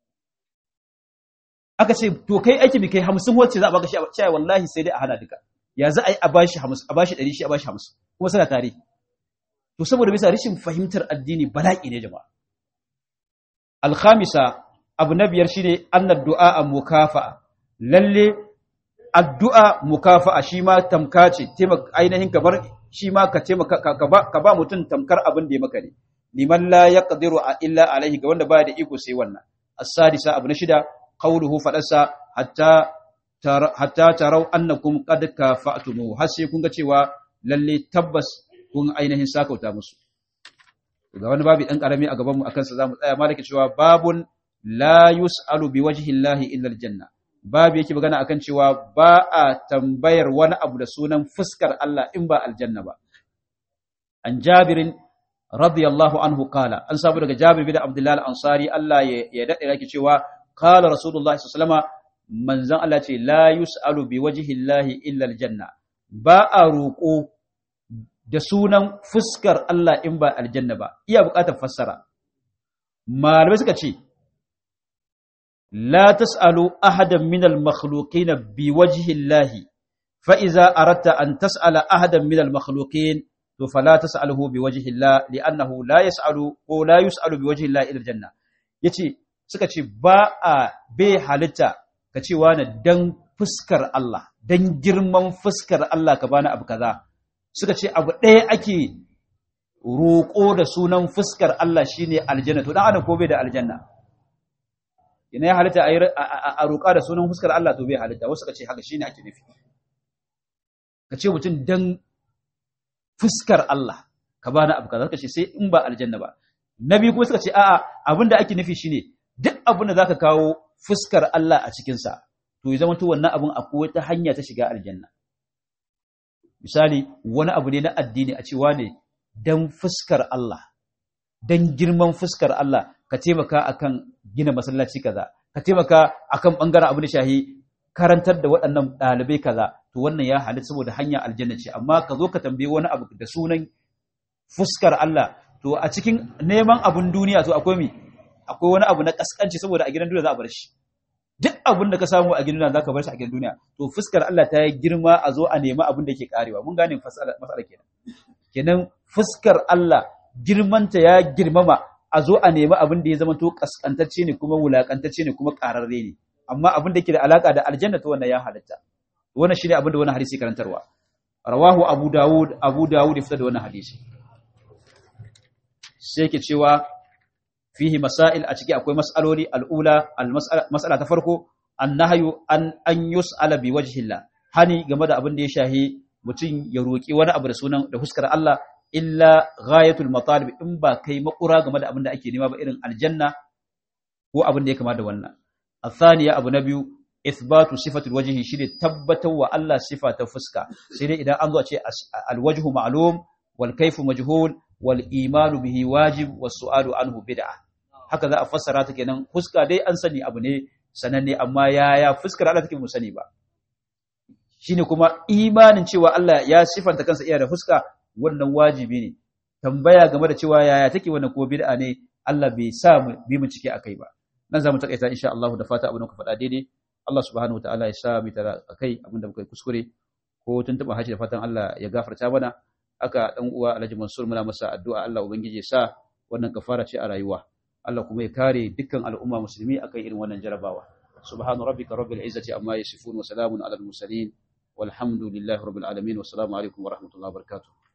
aka ce to kai aiki bi kai hamsin wacce za a baka shi a cewa wallahi sai dai a hana duka ya za a yi a bashi hamsin a bashi ɗari shi a bashi hamsin kuma suna tare to saboda bisa rashin fahimtar addini bala'i ne jama'a alkhamisa abu na biyar shine annad du'a mukafa'a lalle addu'a mukafa'a shi ma tamka ce ainihin kamar shi ma ka taimaka ka ba mutum tamkar abin da ya maka ne liman la yaqdiru illa alaihi ga wanda baya da iko sai wannan as-sadisa abu na shida qawluhu fadarsa hatta hatta tarau annakum qad kafa'tumu har sai kun ga cewa lalle tabbas kun ainihin sakauta musu ga wani babu dan karami a gaban mu akan sa zamu tsaya malaki cewa babun la yus'alu biwajhi llahi illa aljanna babu yake magana akan cewa ba a tambayar wani abu da sunan fuskar Allah in ba aljanna ba an jabirin radiyallahu anhu kala an sabu daga jabir bin abdullahi al-ansari Allah ya dade yake cewa qala rasulullahi sallallahu alaihi manzon Allah ce la yus'alu bi wajhi llahi illa aljanna ba a roƙo da sunan fuskar Allah in ba aljanna ba iya buƙatar fassara malamai suka ce لا تسألوا أحدا من المخلوقين بوجه الله فإذا أردت أن تسأل أحدا من المخلوقين to fala tas'aluhu biwajhi Allah li'annahu la yas'alu ko la yus'alu biwajhi Allah ila aljanna yace suka ce ba a bai halitta ka ce wani dan fuskar Allah dan girman fuskar Allah ka bani abu kaza suka ce abu ɗaya ake roƙo da sunan fuskar Allah shine aljanna to dan adam ko bai da aljanna ina ya halitta a roƙa da sunan fuskar Allah to bai halitta wasu suka ce haka shine ake nufi ka ce mutum dan fuskar Allah ka bani abu kaza suka ce sai in ba aljanna ba nabi kuma suka ce a'a abinda ake nufi shine duk abin da zaka kawo fuskar Allah a cikin sa to ya zama to wannan abin akwai wata hanya ta shiga aljanna misali wani abu ne na addini a cewa ne dan fuskar Allah dan girman fuskar Allah ka taimaka akan gina masallaci kaza ka taimaka akan bangaren abu da shahi karantar da waɗannan ɗalibai kaza to wannan ya halitta saboda hanya aljanna ce amma ka zo ka tambaye wani abu da sunan fuskar Allah to a cikin neman abun duniya to akwai mi akwai wani abu na kaskanci saboda a gidan duniya za a bar shi duk abin da ka samu a gidan duniya za ka bar shi a gidan duniya to fuskar Allah ta yi girma a zo a nemi abin da yake karewa mun gane matsala kenan kenan fuskar Allah girmanta ya girmama a zo a nemi abin da ya zama to kaskantacce ne kuma wulakantacce ne kuma kararre ne amma abin da yake da alaka da aljanna to wannan ya halatta wannan shine abin da wannan hadisi karantarwa rawahu abu dawud abu dawud ya fitar da wannan hadisi sai yake cewa fihi masail a ciki akwai mas'aloli al'ula mas'ala ta farko annahyu an an yus'ala bi wajhillah hani game da abin da ya shahi mutum ya roki wani abu da sunan da huskar Allah illa ghayatul matalib in ba kai makura game da abin da ake nema ba irin aljanna ko abin da ya kama da wannan الثانية أبو نبي إثبات صفة الوجه شيء تبت وألا صفة فسكا سيدي إذا أنظر شيء الوجه معلوم والكيف مجهول والإيمان به واجب والسؤال عنه بدعة هكذا أفسرات كنا فسكا دي أنسني أبو ني sananne amma yaya fuskar Allah take mu sani ba shine kuma imanin cewa Allah ya sifanta kansa iya da fuska wannan wajibi ne tambaya game da cewa yaya take wannan ko bid'a ne Allah bai sa mu bi mu cike akai ba nan za mu takaita insha Allah da fata abin da ku faɗa daidai Allah subhanahu wataala ya sa mu tara akai abin da muka yi kuskure ko tuntuɓa hashi da fatan Allah ya gafarta mana aka dan uwa Alhaji Mansur muna masa addu'a Allah ubangiji ya sa wannan kafara ce a rayuwa Allah kuma ya kare dukkan al'umma musulmi akan irin wannan jarabawa subhana rabbika rabbil izzati amma yasifun wa salamun alal mursalin walhamdulillahi rabbil alamin wassalamu alaikum wa rahmatullahi wa barakatuh